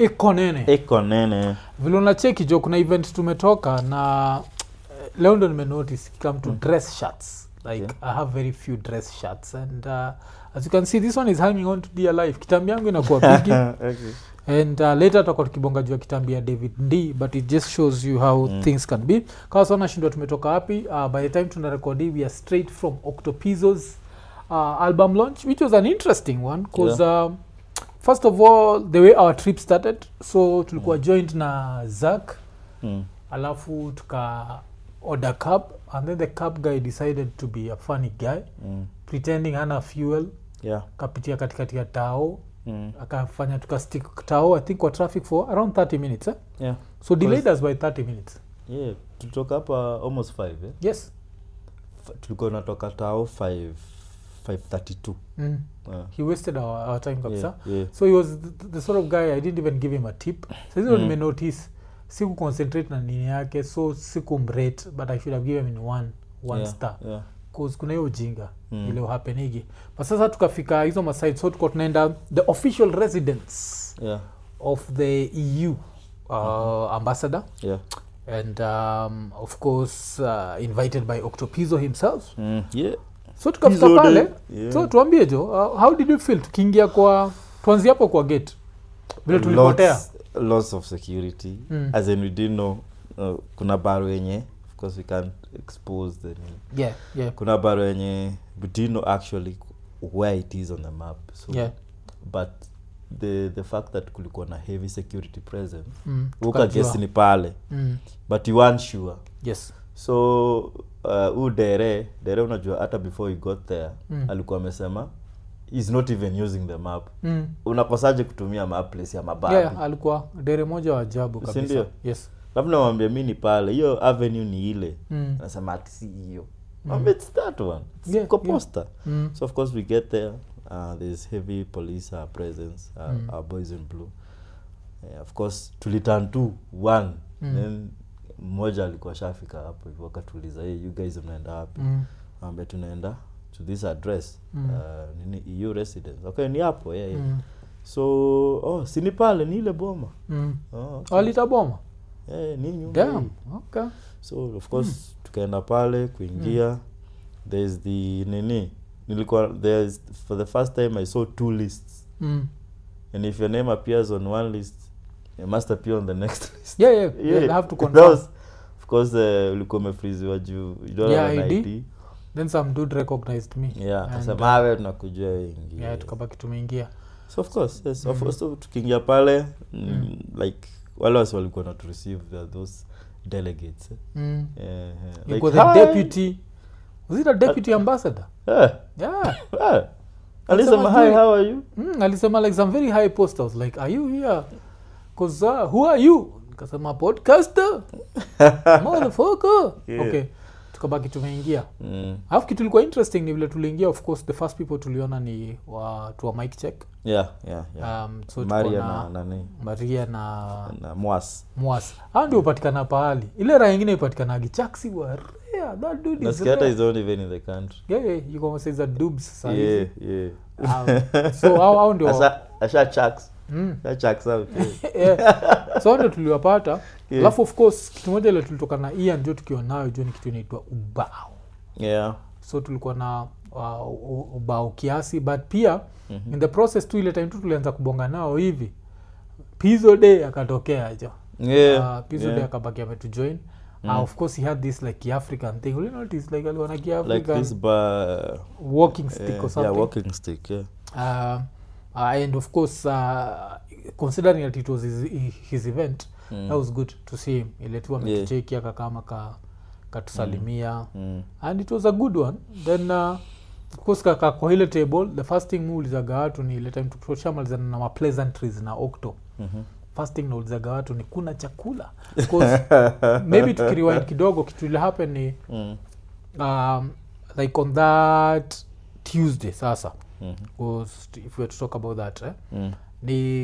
iko nene iko nene vile unacheki jo kuna event tumetoka na eh, leo ndo nimenotice come to dress shirts like Yeah. i have very few dress shirts and uh, as you can see this one is hanging on to dear life kitambi yangu inakuwa bigi okay. and uh, later tutakuwa tukibonga juu ya kitambi ya david d but it just shows you how Mm. things can be kawa sana shindwa tumetoka wapi uh, by the time tuna rekodi we are straight from octopizos uh, album launch which was an interesting one because um, first of all the way our trip started so tulikuwa joined na zak Mm. alafu tuka order cab and then the cab guy decided to be a funny guy Mm. pretending hana fuel yeah kapitia katikati ya tao mm. akafanya tukastick tao i think kwa traffic for around 30 minutes eh? yeah so delayed us by 30 minutes yeah tulitoka hapa almost 5 eh? yes F- tulikuwa natoka tao 5 532 mm. yeah. he wasted our, our time kabisa yeah, yeah. so he was the, the sort of guy i didn't even give him a tip sahizo Mm. nimenotice siku concentrate na nini yake so sikumrate but i should have given him one one yeah, star yeah. cause kuna hiyo ujinga Mm. mm. ile hapenigi but sasa tukafika hizo maside so tuko tunaenda the official residence yeah of the eu uh, ambassador yeah and um, of course uh, invited by octopizo himself mm. yeah so tukafika Pizzo pale Day, yeah. so tuambie jo uh, how did you feel tukiingia kwa tuanzi hapo kwa gate vile tulipotea lots, lots of security Mm. as in we didn't know uh, kuna baro yenye of course we can't expose the name. yeah yeah kuna baro yenye we didn't know actually where it is on the map so yeah but the the fact that kulikuwa na heavy security presence mm, ukagesi tukajua. ni pale mm, but you weren't sure yes so uh, u dere dere unajua hata before he got there Mm. alikuwa amesema is not even using the map mm. unakosaje kutumia map place ya mababi yeah alikuwa dere moja wa ajabu Si kabisa ndio? yes labda nawambia mi ni pale hiyo avenue ni ile mm. anasema ati si hiyo Mm. mm. it's that one It's Yeah, iko yeah. poster Mm. so of course we get there uh, there's heavy police uh, presence uh, Mm. our boys in blue yeah, of course tuliturn to one Mm. then mmoja alikuwa shafika hapo hivyo akatuuliza hey, you guys mnaenda wapi Mm. ambe tunaenda to this address Mm. uh, nini eu residence okay ni hapo yeah, yeah. Mm. so oh sini pale ni ile boma Mm. oh, okay. walitaboma yeah, ni nyumba dam hii. okay so of course tukaenda pale kuingia there's the nini nilikuwa there's for the first time i saw two lists mm. and if your name appears on one list it must appear on the next list yeah, yeah, yeah. they have to That confirm was- of course uh, ulikuwa umefriziwa juu you don't Yeah, have an ID. ID. then some dude recognized me yeah And, akasema awe tunakujua wengi yeah tukabaki tumeingia so of course yes of Mhm. course so tukiingia pale mm, like wale wasi walikuwa not receive the, those delegates eh. mm. yeah, yeah. you Like, were the "Hi." deputy was it a deputy ambassador yeah. yeah yeah. alisema hi juu- how are you mm, alisema like some very high post I was like are you here cause uh, who are you kasema podcaster motherfucker Yeah. okay tukabaki tumeingia mm. alafu kitu ilikuwa interesting ni vile tuliingia of course the first people tuliona ni watu wa mic check yeah yeah yeah um, so tuko maria na na nani maria na na mwas mwas hao ndio hupatikana pahali ile raha ingine ipatikanagi chaksi wa rare that dude is nasikia hata rare. is not even in the country yeah, yeah, you gonna say za dubs saa hizi. yeah yeah Um, so hao hao ndio asha asha chucks mm. asha chucks out yeah. yeah. so hao ndio tuliwapata Yeah. alafu of course kitu moja ile tulitoka na ian ndio tukiwa nayo juu ni kitu inaitwa ubao yeah so tulikuwa na uh, u- ubao kiasi but pia Mhm. in the process tu ile time tu tulianza kubonga nao hivi pizo day akatokea jo yeah uh, pizo yeah. day akabaki ametujoin Mm. uh, of course he had this like african thing you know, it's like alikuwa na like kiafrican this bar walking stick yeah, or something yeah walking stick yeah uh, uh, and of course uh, considering that it was his, his event Mm. that was good to see him ile tu Yeah. ametucheki akakama ka katusalimia mm. and it was a good one then uh, of course kaka kwa ile table the first thing muulizaga watu ni ile time tukishamalizana na mapleasantries na octo Mhm. first thing naulizaga watu ni kuna chakula 'Cause maybe tukiriwind kidogo kitu ile happen ni Mm. um, like on that tuesday sasa Mhm. was if we were to talk about that eh? Mm. ni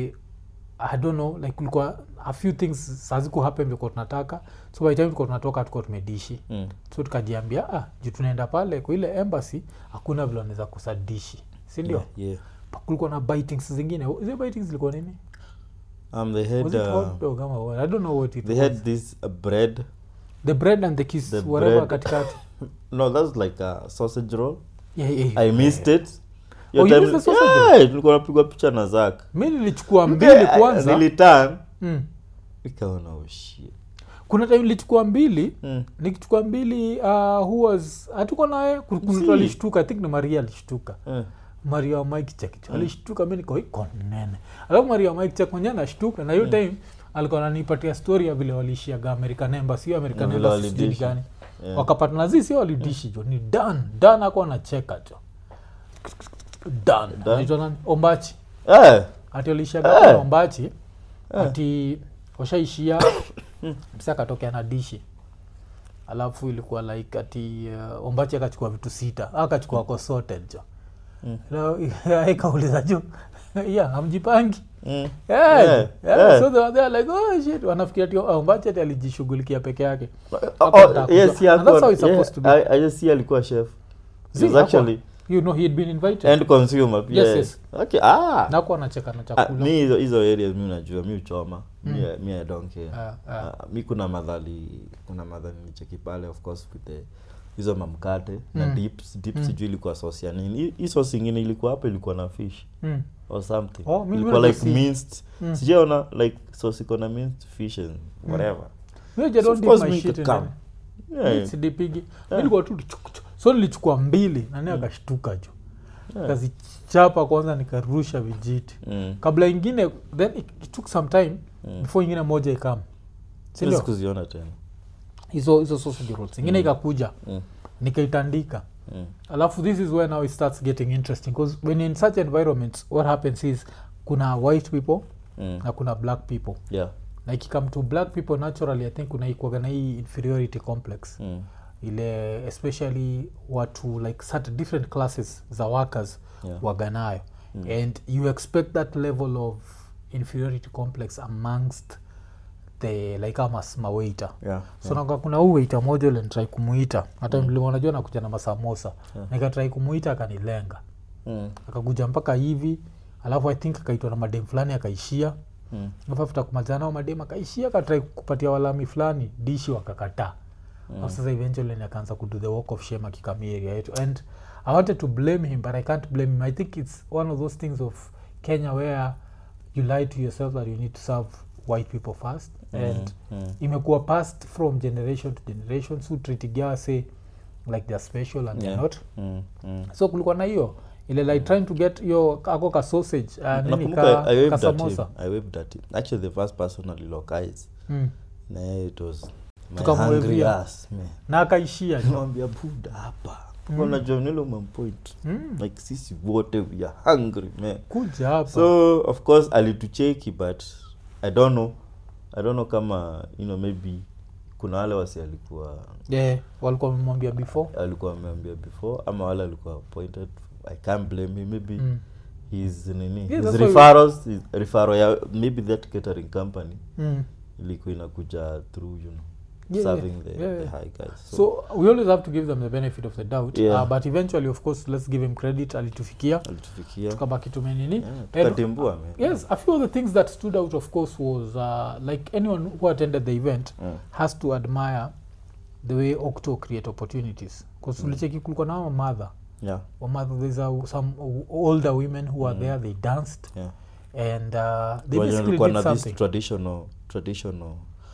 i don't know like kulikuwa a few things saziku happen vilikuwa tunataka so by the time tulikuwa tunatoka tukuwa tumedishi Mm. so tukajiambia ah, juu tunaenda pale kwa ile embassy hakuna vile wanaweza kusadishi sindio Yeah, yeah. Pa- kulikuwa na bitings zingine zile bitings zilikuwa nini um they had was it uh, hot dog ama what? i don't know what it they was had this uh, bread the bread and the kiss the whatever bread. katikati no that's like a sausage roll yeah, yeah, i yeah. missed it Oh, you missed the sausage yeah, tulikuwa napigwa picha na zak mi nilichukua mbili kwanza nilitan mm. ikaona oh shit kuna time nilichukua mbili mm. nikichukua mbili uh, who was hatuko naye Ku- kuna mtu Si. alishtuka i think ni maria alishtuka eh. maria wa mike chekicho alishtuka mi niko iko nene alafu maria wa mike chek mwenyewe anashtuka na hiyo time alikuwa ananipatia story ya vile waliishiaga american embassy hiyo american Na vile embassy sijui ni walidishi. gani Yeah. wakapatana zi sio walidishi jo ni dan dan ako anacheka jo dan Dan? anaitwa nani ombachi Eh, ati waliishiaga Eh. ombachi ati washaishia msa akatokea na dishi alafu ilikuwa like ati uh, ombachi akachukua vitu sita akachukua ko sorted jo Na- ikauliza juu ya amjipangi mm. Yeah, Yeah, yeah, yeah. so they were there like oh shit wanafikiria ati oh, ombachi ati alijishughulikia peke yake Oh, Hakuwa oh, yes, kujua. he And that's how alikuwa- it's supposed to be. yeah, I- I just see alikuwa chef He See, was hakuwa- actually you know he had been invited end consumer pia. Yes, yes. okay ah nakuwa anacheka na Ah, chakula mi hizo hizo areas mi najua mi uchoma mi, mi i don't care Ah, ah. Ah, mi kuna madhali kuna madhali nicheki pale of course with the hizo mamkate na Mm. dips dips sijui ilikuwa sauce ya nini Hii- hii sauce ingine ilikuwa hapo ilikuwa na fish Mm. or something Oh, mi ilikuwa najua like si- minced Mm. sijaona like sauce iko na minced fish and whatever Me, I don't So of dip course my me shit could in come. any- Yeah. Mi sidipigi Mi Yeah. nilikuwa tu chuk- chuk. so nilichukua mbili nani akashtuka juu Yeah. kazichapa kwanza nikarusha vijiti Mm. kabla ingine then it, it took some time Mm. before ingine moja ikam Siwezi sindio kuziona tena hizo hizo sausage rolls ingine ikakuja Mm. nikaitandika Mm. alafu this is where now it starts getting interesting because when you're in such environments what happens is kuna white people Mm. na kuna black people yeah na ikikam to black people naturally i think kuna ikuaga na hii inferiority complex Mm. ile especially watu like certain different classes za workers Yeah. waganayo Mm. and you expect that level of inferiority complex amongst the like amas mawaiter yeah so yeah. kuna huu waiter moja ule nitrai kumuita hata mm. unajua nakuja na masamosa Yeah. nikatrai kumuita akanilenga Mm. akakuja mpaka hivi alafu i think akaitwa na madem fulani akaishia Mm. alafu after kumalizana nao madem akaishia akatrai kupatia walami fulani dishi wakakataa mm. sasa eventually ni akaanza kudo the walk of shame akikamia area yetu and i wanted to blame him but i can't blame him i think it's one of those things of kenya where you lie to yourself that you need to serve white people first and Mm. imekuwa passed from generation to generation so treatigia say like they're special and Yeah. they're not Mm. Mm. so kulikuwa na hiyo ile like trying to get yo ako ka sausage uh, nini nakumbuka ka, I waved ka at him. samosa I waved at him. Actually, the first person alilocalize mm. na yeye it was my Tukamwevia. hungry ass man. na akaishia Nimwambia buda hapa Mm. unajua nilo mampoint mm. like sisi wote we are hungry man kuja hapa so of course alitucheki but i don't know i don't know kama you know maybe kuna wale wasi alikuwa yeah, walikuwa wamemwambia before alikuwa ameambia before ama wale alikuwa appointed i can't blame him maybe mm. his nini Yeah, his that's why we- referrals his referral ya maybe that catering company Mm. ilikuwa inakuja through you know Yeah, serving yeah, the, yeah, the yeah. high guys so, so we always have to give them the benefit of the doubt Yeah. uh, but eventually of course let's give him credit alitufikia alitufikia tukabaki tumenini yeah, And- tukatimbua man yes a few of the things that stood out of course was uh, like anyone who attended the event Mm. has to admire the way octo create opportunities bcause Mm. ulicheki kulikuwa na wamadha yeah wamadha there's a, some older women who are Mm. there they danced yeah and uh, they Wenye basically walikuwa did na this something traditional traditional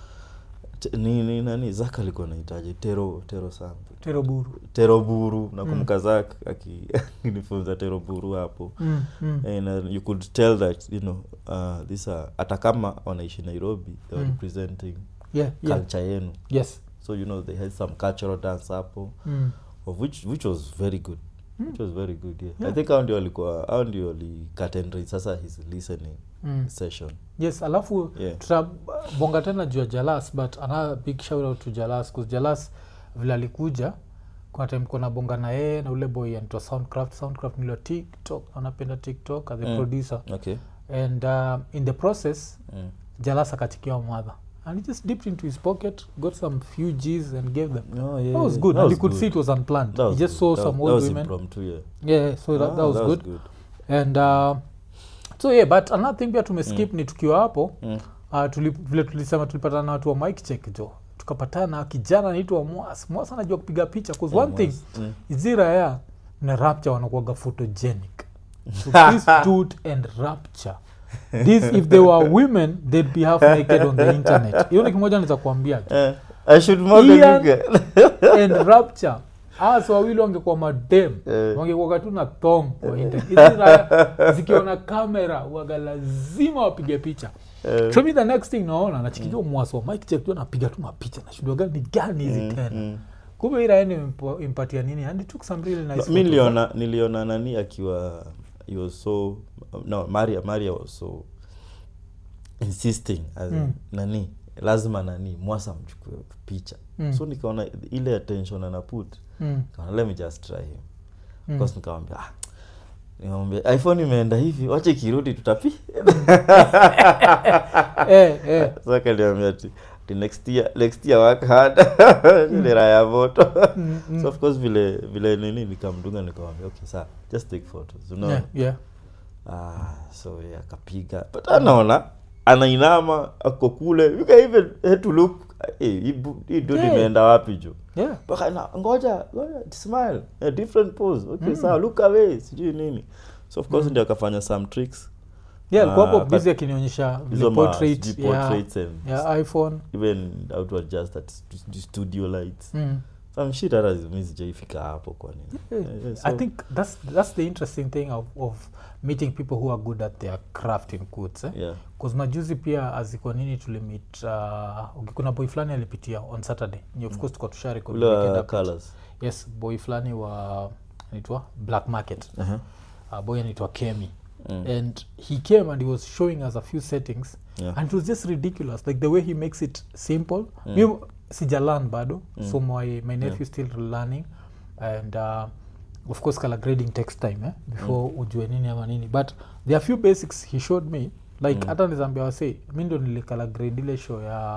t- nini nani zak alikuwa nahitaji tero tero something teroburu teroburu nakumbuka zak aki- akinifunza teroburu hapo mm, mm. and uh, you could tell that you know uh, this are hata kama wanaishi nairobi they were Mm. representing yeah, yeah. culture yenu yes so you know they had some cultural dance hapo mm. of which which was very good Mm. which was very good yeah. Yeah. i think hao ndio walikuwa hao ndio walikatendri sasa his listening Mm. session yes alafu Yeah. tutabonga tena juu ya jalas but another big shout out to jalas bcause jalas vile alikuja kuna time kuna bonga na yeye na ule boy anaitwa soundcraft soundcraft nilio tiktok anapenda tiktok as a Mm. producer okay and uh, in the process mm. jalas akachikiwa mother and he just dipped into his pocket got some few gs and gave them oh, yeah, that was yeah. good That and was you could good. see it was unplanned That he was just good. saw That some was- old that was women impromptu, yeah. yeah so that, Ah, that was good and uh, so yeah but another thing pia tumeskip ni tukiwa hapo Mm. uh, tuli, vile tulisema tulipatana na watu wa mike check jo tukapatana na kijana anaitwa mwas mwas anajua kupiga picha bcause one thing Mm. hizi raya na rapture wanakuaga photogenic so this dude and rapture this if they were women they'd be half naked on the internet hiyo ni kimoja naweza kuambia jo. Eh, I should more than Ian- you guys. and rapture hasa wawili wangekuwa madem Eh. wangekuwa tu na thong kwa internet hizi raya zikiona kamera waga lazima wapige picha Eh, so mi the next thing naona nachikijua mwaso mike check tu anapiga tu mapicha nashindwa gani ni gani hizi mm, tena mm. kumbe ira yani impatia nini and it took some really nice mi photos. niliona niliona nani akiwa he was so no maria maria was so insisting as in, Mm. nani lazima nani mwasa mchukue picha Mm. so nikaona ile attention anaput Mm, nikaona let me just try him mm. mm. course nikamwambia ah, nikamwambia iphone imeenda hivi wache ikirudi tutapi eh, eh. so akaniambia ati ati next year next year work hard ile raha ya moto Mm, mm. so of course vile vile nini nikamdunga nikamwambia okay saa just take photos unaona yeah, yeah. ah, so yeah, akapiga but anaona anainama ako kule you can even had to look hey, hii bu- hii dude Yeah. imeenda wapi jo yeah. mpaka na ngoja ngoja smile a different pose okay Mm. sawa look away sijui nini so of course ndio akafanya some tricks yeah alikuwa hapo Ah, busy but- akinionyesha vile hizo ma- portrait sijui ya, portraits and ya iphone even how to adjust that stu- studio lights mm. some shit hata mi sijaifika hapo kwa nini Yeah. Yeah, yeah, i so- think that's that's the interesting thing of, of meeting people who are good at their craft in quotes eh? yeah Cause majuzi pia azikwa nini tulimit uh, okay, kuna boy fulani alipitia on saturday ni of course tuka tushare kwa ule weekend wa update. colors yes boy fulani wa anaitwa black market uh-huh. uh, boy anaitwa kemi Mm. and he came and he was showing us a few settings Yeah. and it was just ridiculous like the way he makes it simple mm. mi sijalan bado Mm. so my, my nephew still learning and uh, of course color grading takes time eh, before mm. ujue nini ama nini but there are few basics he showed me like Mm. hata nizambia wase mi ndo nilikala grade ile show ya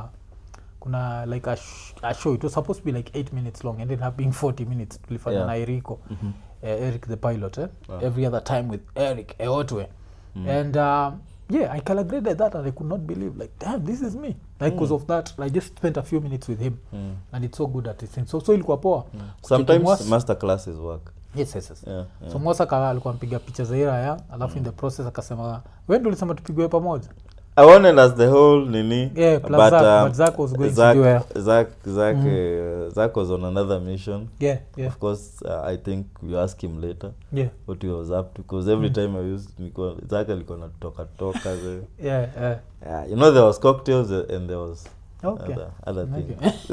kuna like a, sh a show it was supposed to be like 8 minutes long ended up being 40 minutes tulifanya Yeah. na eriko Mhm. uh, Eric the pilot eh? Wow. every other time with Eric Eotwe Mm. and um, yeah I calibrated that and I could not believe like damn this is me like because of that I just spent a few minutes with him Mm. and it's so good at it so so ilikuwa poa Kucheki sometimes Mwas- master classes work yes yes yes yeah, yeah. so mwasa ka alikuwa mpiga picha za iraya alafu in the process akasema we ndo ulisema tupigwe pamoja I wanted as the whole nini Yeah, plus but, Zach- um, but Zach was going to Zach, do a- Zach, Zach, Mhm. uh, Zach was on another mission yeah yeah of course uh, I think you ask him later yeah what he was up to because every time I used nilikuwa Zach alikuwa natoka toka the, yeah yeah yeah, you know there was cocktails uh, and there was okay other, other Okay. things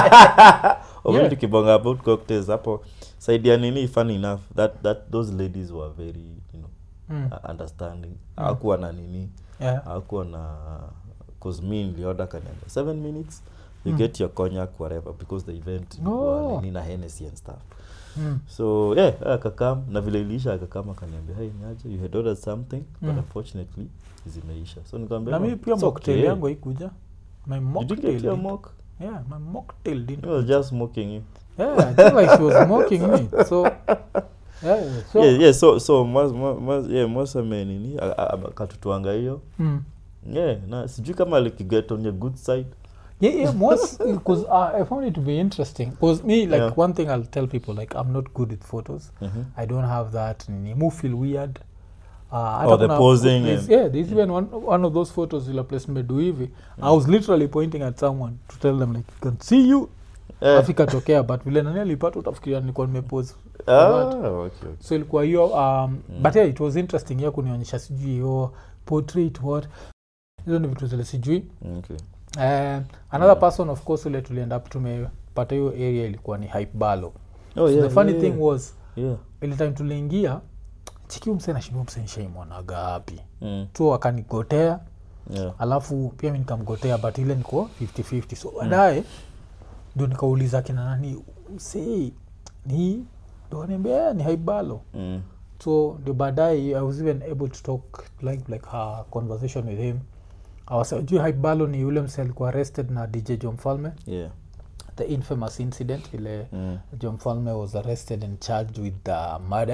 Ovile Yeah. tukibonga about cocktails hapo saidia nini funny enough that, that those ladies were very you know mm. uh, understanding hakuwa na nini yeah hakuwa na cause me nilioda kaniambia seven minutes you Mm. get your cognac whatever because the event Oh. ilikuwa nini na Hennessy and stuff mm. so yeah akakam na vile iliisha akakam akaniambia hey niaje you had ordered something but Mm. unfortunately zimeisha so nikamwambia na "No, mi pia it's mocktail okay." yangu haikuja my you didn't mocktail get your did. mock yeah my mocktail didn't he was just smoking you yeah i think like she was mocking me so yeah so yeah, yeah so so mas, mas, mas, yeah, mwasame nini a- a- a- akatutuanga hiyo Mm. yeah na sijui kama likiget on your good side yeah yeah most because uh, i found it to be interesting because me like Yeah. one thing i'll tell people like i'm not good with photos Mhm. i don't have that nini mu feel weird uh, hata Oh, the kuna- posing there's- and- yeah there's even one, one of those photos ila place nimedu hivi i was literally pointing at someone to tell them like you can see you Eh, alafu ikatokea but vile nani alipata utafikiria nilikuwa nimepose ah, that. okay, okay. so ilikuwa hiyo um, but yeah, it was interesting ya kunionyesha sijui hiyo portrait what hizo ni vitu zile sijui Okay. uh, another person of course ule tulienda up tumepata hiyo area ilikuwa ni hype balo Oh, so yeah, the funny yeah, thing was yeah. ile time tuliingia chikiu mse nashindua mse nishaimwonaga wapi Mm, so akanigotea yeah. alafu pia mi nikamgotea but ile niko 5050 so baadaye ndio nikauliza kina nani msee ni ndo niambia "Eh, ni haibalo Mm, so ndio baadaye i was even able to talk like like her conversation with him awasajui haibalo ni yule mse alikuwa arrested na dj jo mfalme yeah. the infamous incident ile Mm, jo mfalme was arrested and charged with the murder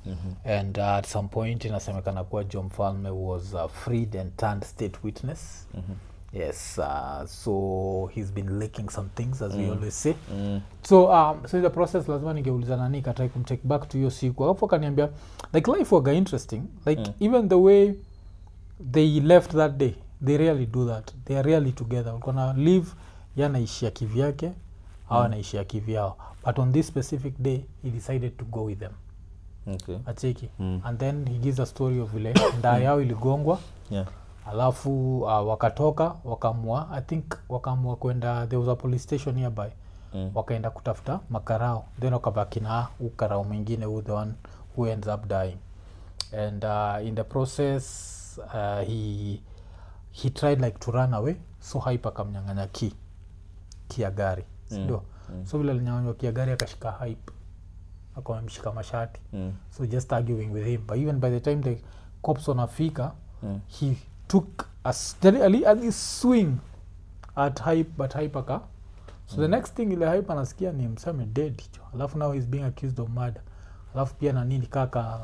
and uh, at some point inasemekana kuwa jo mfalme was uh, freed and turned state witness yes uh, so he's been leaking some things as we always say Mm. so um, so in the process lazima ningeuliza nani katrai kumtake back to hiyo siku alafu akaniambia like life waga interesting like Mm. even the way they left that day they really do that they are really together walikuwa na live ye anaishia kivyake au anaishia kivyao but on this specific day he decided to go with them Okay. acheki Mm. and then he gives a story of vile ndaa yao iligongwa Yeah. alafu uh, wakatoka wakamua i think wakaamua kwenda there was a police station nearby Mm. wakaenda kutafuta makarao then wakabaki na ukarao mwingine who the one who ends up dying and uh, in the process uh, he he tried like to run away so hype akamnyang'anya ki ki ya gari sindio mm. so vile alinyang'anywa ki ya gari akashika hype akamshika mashati Mm. so just arguing with him but even by the time the cops wanafika Mm. he took a steady ali, ali swing at hype but hype aka so the next thing ile hype anasikia ni mseme dead hicho alafu now he's being accused of murder alafu pia na nini kaka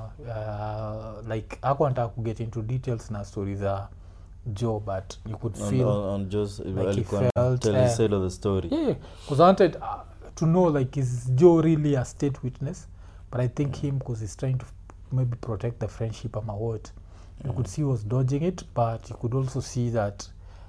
uh, like ako anataka kuget into details na story za joe but you could On, feel on, on Joe's, he alikuwa felt, tell eh, his side of the story. yeah because i wanted uh, to know like is joe really a state witness but i think him because he's trying to maybe protect the friendship ama what you could see he was dodging it but you could also see that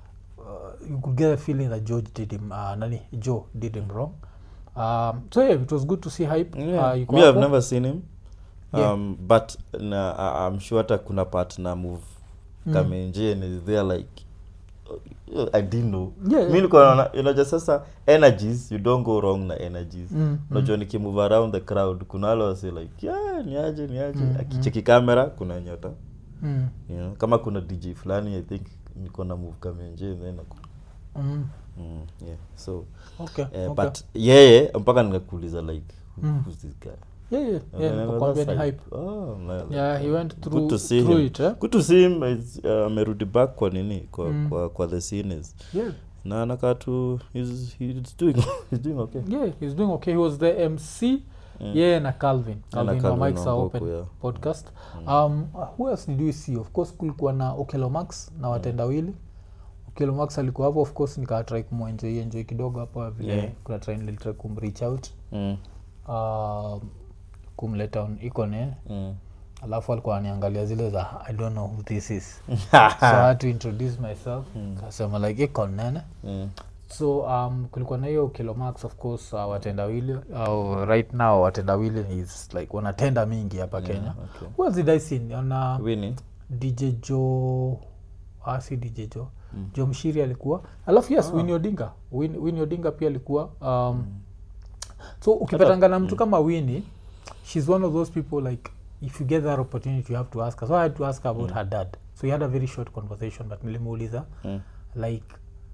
uh, you could get a feeling that george did him uh, nani joe did him wrong um, so yeah it was good to see hype Yeah. uh, yuko Me, I've hapo. never seen him. Yeah. Um, but na, I- I'm sure hata kuna part na move Mm. kamenje and is there like uh, I didn't know. Yeah, Mi yeah. nilikuwa naona unajua sasa energies you don't go wrong na energies. Mm, Unajua nikimove around the crowd kuna wale wase like yeah ni aje ni aje Mm, akicheki kamera kuna nyota. mm, You know, kama kuna DJ fulani I think niko na move kamenje then aku- mm. mm, yeah. So okay, eh, okay. but yeye mpaka nikakuuliza like who- Mm. who's this guy? yeah, yeah, And yeah, then I was nikakwambia ni like, hype oh, man, yeah he went good through, to see through him. it eh? good to see him It's, uh, amerudi back kwa nini kwa, Mm. kwa, kwa the scenes yeah na anakaa tu he's, he's doing, he's doing okay yeah he's doing okay he was the mc Mm. yeah na calvin Na calvin, Calvin wa mics are Wangoko, open yeah. podcast um, who else did we see of course kulikuwa na okelomax na watendawili okelomax alikuwa hapo of course nikatrai kumwenjoi enjoi kidogo hapo vile Yeah. kuna try nilitry kumreach out Mm, um, kumleta on ikone mm. alafu alikuwa aniangalia zile za i don't know who this is so i had to introduce myself kasema like ikonene Mm, so um, kulikuwa na hiyo kilomax of course uh, watendawili au right now watendawili is like wanatenda mingi hapa Yeah, kenya okay. who else did i see ona Winnie? dj jo ah, si dj jo mm. jo mshiri alikuwa alafu yes ah. wini odinga Win, wini odinga pia alikuwa um, mm. so ukipatanga na mtu kama wini she's one of those people like if you get that opportunity you have to ask her so i had to ask her about mm. her dad so we had a very short conversation but nilimuuliza Mm. like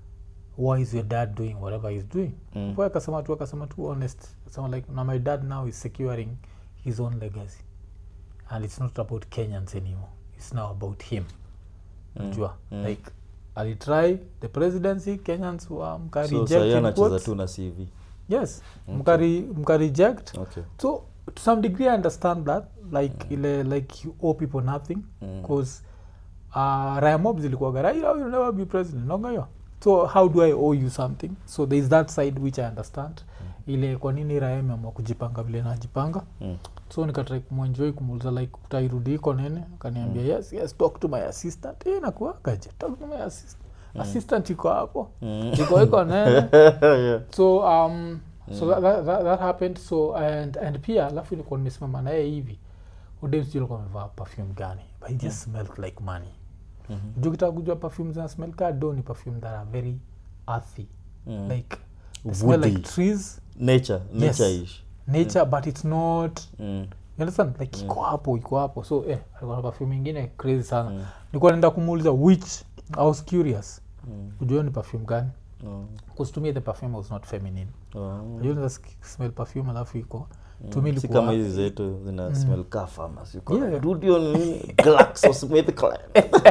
why is your dad doing whatever he's doing Mm. mm. akasema tu akasema tu honest akasema like now my dad now is securing his own legacy and it's not about kenyans anymore it's now about him najua Mm. like alitry the presidency kenyans wa so mkareject sahii in anacheza quotes. tu na cv yes mkari mkareject okay so to some degree i understand that like ile like you owe people nothing Mm. because uh, raya mob zilikuwaga raila will never be president nongayo so how do i owe you something so there is that side which i understand ile kwa nini raya imeamua kujipanga vile najipanga Mm. so nikatrai kumwenjoi kumuuliza like utairudi iko nene akaniambia yes yes talk to my assistant e nakuagaje talk to my assistant assistant iko hapo Mm. iko iko nene yeah. so um so that, that, that, that happened so and and pia alafu nilikuwa nimesimama naye hivi udemsijulikuwa amevaa perfume gani but he just smelled like money Mhm. juu kitaka kujua perfume zina smell ka do ni perfume that are very earthy Mm. like they smell like Woody. trees nature Yes. nature ish nature but it's not mm. you understand like iko hapo iko hapo so eh alikuwa na perfume ingine crazy sana Mm. nilikuwa naenda kumuuliza which i was curious Mm. kujua ni perfume gani Oh. because to me the perfume was not feminine Oh. unajua unaweza sk- smell perfume alafu iko to me si ilikuwa kama hizi zetu zina smell ka farmers Uko na Yeah. Rudio nini GlaxoSmithKline.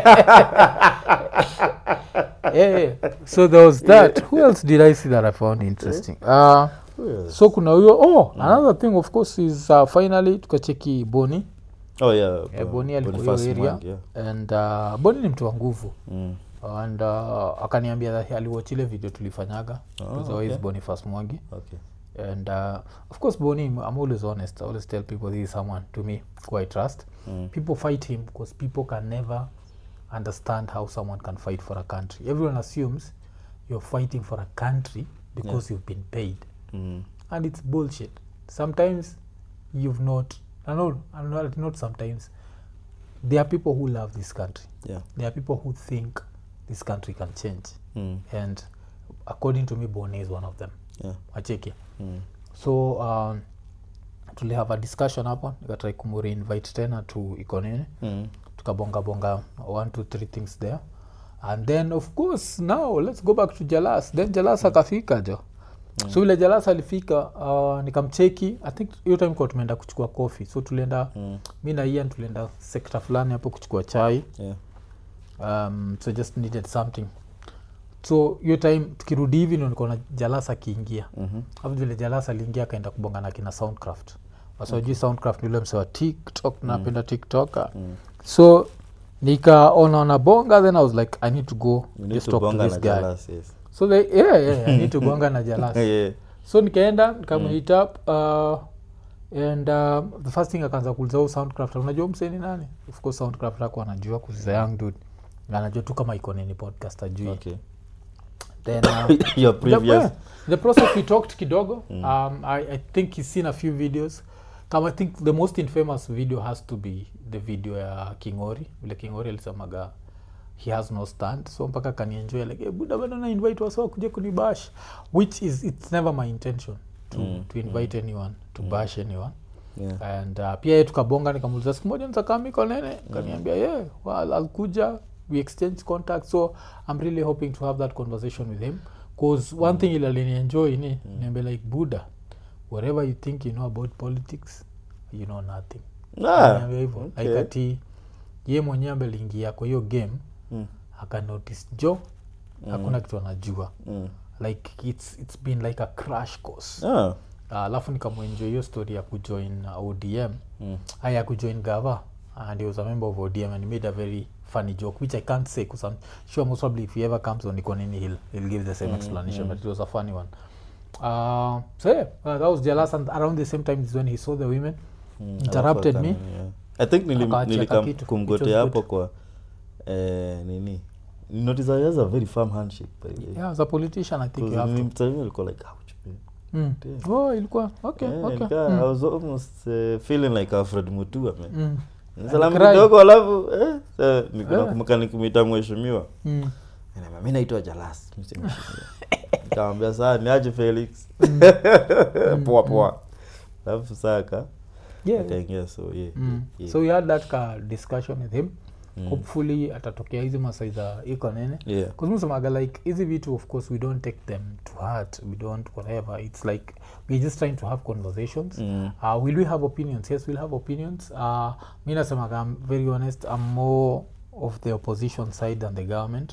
yeah, yeah. so there was that who else did i see that i found interesting uh, Yes. so kuna huyo oh another thing of course is uh, finally tukacheki boni oh yeah Eh, uh, boni alikuwa Boniface hiyo area Mwangi, yeah. and uh, boni ni mtu wa nguvu Mm. and uh, akaniambia that aliwatch ile video tulifanyaga Oh, it was always okay. boniface mwangi okay and uh, of course boni i'm always honest i always tell people this is someone to me who i trust Mm. people fight him because people can never understand how someone can fight for a country everyone assumes you're fighting for a country because you've been paid Mm. and it's bullshit sometimes you've not I know, I know not sometimes there are people who love this country yeah there are people who think this country can change Mm. and according to me boni is one of them yeah acheki Mm. so um, tuli have a discussion hapo nikatrai kumureinvite tena to ikonini Mm. tukabonga bonga one two three things there and then of course now let's go back to jalas then jalas akafika jo mm. so vile jalas alifika uh, nikamcheki i think hiyo time kwa tumeenda kuchukua coffee so tulienda Mm. mi na ian tulienda sekta fulani hapo kuchukua chai yeah um, so just needed something so hiyo time tukirudi hivi ndo nikaona jalas akiingia Mhm. afu vile jalas aliingia akaenda kubonga na kina soundcraft wasajui soundcraft ni ule mse wa tiktok napenda tiktok Mm. so nikaona na bonga then i was like i need to go We need just to talk to bonga this na guy Jalas, yes. so they, yeah, yeah, i need to bonga na jalas yeah so nikaenda nikamhit up uh, and uh, the first thing akaanza kuuliza huu soundcraft unajua mseni nani of course soundcraft ako anajua kuziza young dude Na anajua tu kama iko nini podcast ajui okay then uh, your the, previous yeah, the process we talked kidogo um, I, i think he's seen a few videos kama i think the most infamous video has to be the video ya kingori vile kingori alisemaga he has no stand so mpaka kanienjoy like hey, buda bado na invite wasa kuja kunibash which is it's never my intention to, Mm, to invite anyone to bash anyone yeah and uh, pia ye tukabonga nikamuliza siku moja nitakamiko nene kaniambia yeah well, alkuja we exchange contact so i'm really hoping to have that conversation with him bcause one thing ile alinienjoy ni niambia like buddha whatever you think you know about politics you know nothing ah Niambia hivyo okay. like ati ye mwenyewe ambeliingia kwa hiyo game Mm. akanotice jo hakuna kitu anajua Mm. like it's, it's been like a crash course ah Ah, alafu nikamwenjoy hiyo story ya kujoin uh, odm Mm. uh, ya kujoin gava and he was a member of odm and he made a very funny joke which i can't say because i'm sure most probably if he ever comes on ikonini he'll, he'll give the same explanation but it was a funny one uh, so yeah uh, that was jealous and around the same time is when he saw the women Mm, interrupted alafu me akani- yeah. i think nilim- Akaachia nilikam kakitu, which kumgotea was hapo good. kwa eh, nini notice he has a very firm handshake by the way yeah as a politician i think you have to mtime alikuwa like ouch man mm. Damn. oh ilikuwa okay Eh, okay nikaa- mm. i was almost uh, feeling like alfred mutua man Mm. salamu Alicry. kidogo alafu eh, eh, niko Eh. nakumbuka nikimwita mheshimiwa Mm. Ananiambia, mi naitwa jalas mi si mheshimiwa." nikamwambia saa niaje felix poa poa alafu saka yeah akaingia so yeah, mm. yeah. so we had that ka discussion with him Mm. hopefully atatokea hizi masai za iko nene yeah. kuzmusemaga like hizi vitu of course we don't take them to heart we don't whatever it's like we're just trying to have conversations Mm. uh, will we have opinions yes we'll have opinions uh, mi nasemaga i'm very honest i'm more of the opposition side than the government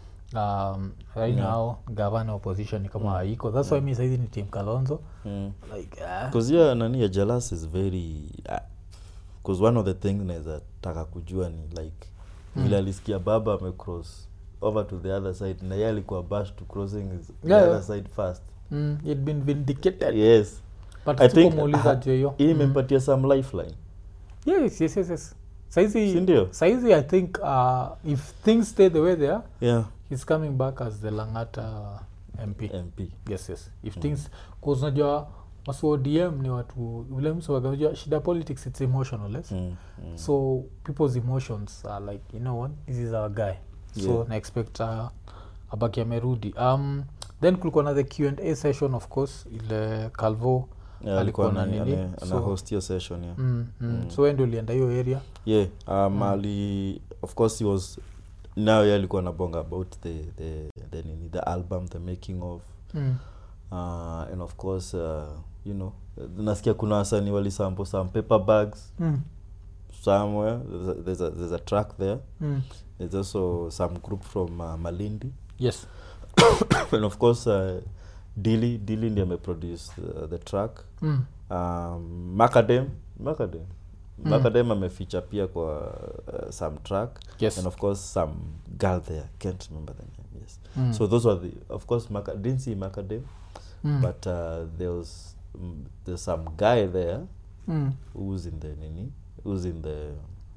um, right Yeah. now gavana opposition ni kama haiko that's why mi saizi ni team kalonzo Mm. like uh, Cause yeah, nani ya jealous is very because one of the things naweza taka kujua ni like Mm. vile alisikia baba amecross over to the other side na ye alikuwa bash to crossing his, the Yeah, other yeah. side first mm, it been vindicated yes but I think sikumuuliza ha- juu ya hiyo hii Mm. imempatia some lifeline yes yes yes yes saizi Si ndio? saizi i think uh, if things stay the way they are yeah he's coming back as the langata mp mp yes yes if things cause unajua wasu odm ni watu vile msewagajua shida politics it's emotional yes? mm. Mm. so people's emotions are like you know what this is our guy so Yeah. na expect uh, abaki amerudi um, then kulikuwa na the q&a session of course ile calvo yeah, alikuwa alikuwa na ana, nini, ana, ana so- host hiyo session yeah mm, mm. so we ndio ulienda hiyo area yeah um, ali of course he was now ye alikuwa nabonga about the, the, the, nini, the album the making of mm. uh, and of course uh, you know nasikia kuna wasani walisample some paper bags Mm. somewhere there's a, there's a, there's a track there Mm. there's also some group from uh, malindi yes and of course uh, dili dili ndi ameproduce uh, the track mm. um, macadam macadam Mm. macadam ameficha pia kwa uh, some track yes and of course some girl there can't remember the name yes Mm. so those were the of course Maca- didn't see macadam Mm. but uh, there was mm, there's some guy there Mm. who's in the nini who's in the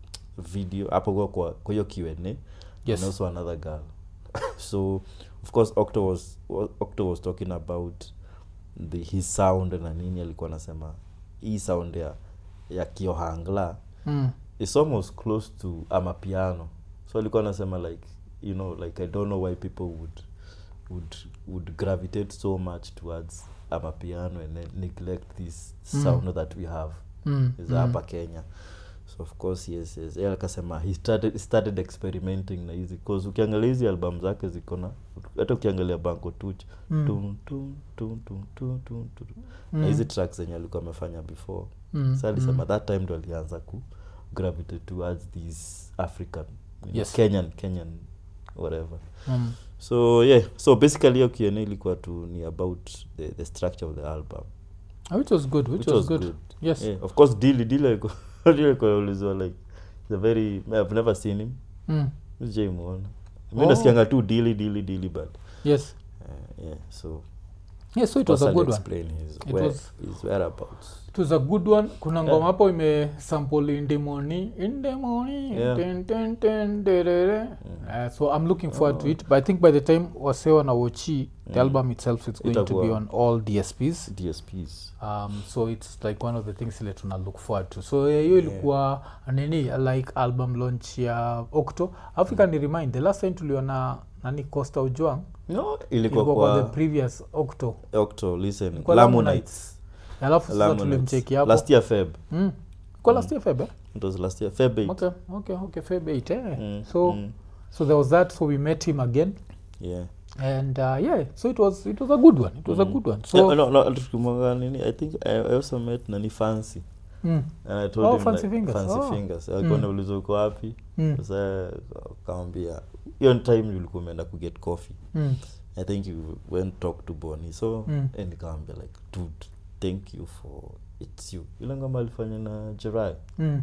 video hapo kwa kwa kwa hiyo Q&A yes and also another girl so of course Octo was wa- Octo was talking about the his sound na nini alikuwa anasema hii sound ya ya kiohangla Mm. it's almost close to amapiano so alikuwa anasema like you know like i don't know why people would would would gravitate so much towards amapiano and then neglect this Mm. sound that we have Mm. is Mm. hapa kenya so of course yes yes yeye akasema he started, he started experimenting na hizi cause ukiangalia hizi album zake ziko na hata ukiangalia banko tuch Mm. tum, tum, tum, tum, tum, tum, tum. Mm. na hizi tracks zenye alikuwa amefanya before Mm. sa alisema Mm. that time ndo alianza ku gravitate towards these african you know, Yes. kenyan kenyan whatever Mm. so yeah so basically hiyo Q&A ilikuwa tu ni about the, the structure of the album Ah, which was good which, was, good. yes yeah, of course dili dili alikuwa dili alikuwa ulizwa like the very i've never seen him Mm. sijaimwona mi Oh. nasikianga tu dili dili dili but yes uh, yeah so yes so it was a Pascal good one explain his, It where, was- his whereabouts it was a good one kuna Yeah. ngoma hapo ime sample in the morning in the morning Yeah. ten, ten, ten, derere. Uh, so i'm looking forward to it but i think by the time wasewa na wochi the Mm. album itself is going to be Itakuwa- on all dsps dsps um, so it's like one of the things ile tuna look forward to so eh, hiyo Yeah. ilikuwa nini like album launch ya octo africa ni remind the last time tuliona nani costa ujwang no ilikuwa ilikuwa kwa the kwa previous octo octo listen Ilikuwa lamu Lamu nights alafu sasa Lamu tulimcheki Nights. hapo last year feb mm. kwa last year feb eh? it was last year feb 8 okay okay okay feb 8 eh? Mm, so mm, so there was that so we met him again yeah and uh, yeah so it was it was a good one it was a Mm. good one so yeah, no, no, tukimwanga nini i think I, i also met nani fancy mm, and i told Oh, him Fancy like, Fingers. fancy Oh. fingers alikuwa Mm. nauliza uko wapi mm, sasa kawambia hiyo time ulikuwa umeenda kuget coffee mm, i think you went talk to boni so Mm. and nikawambia like dude thank you for its you ile ngoma alifanya na jerai mm.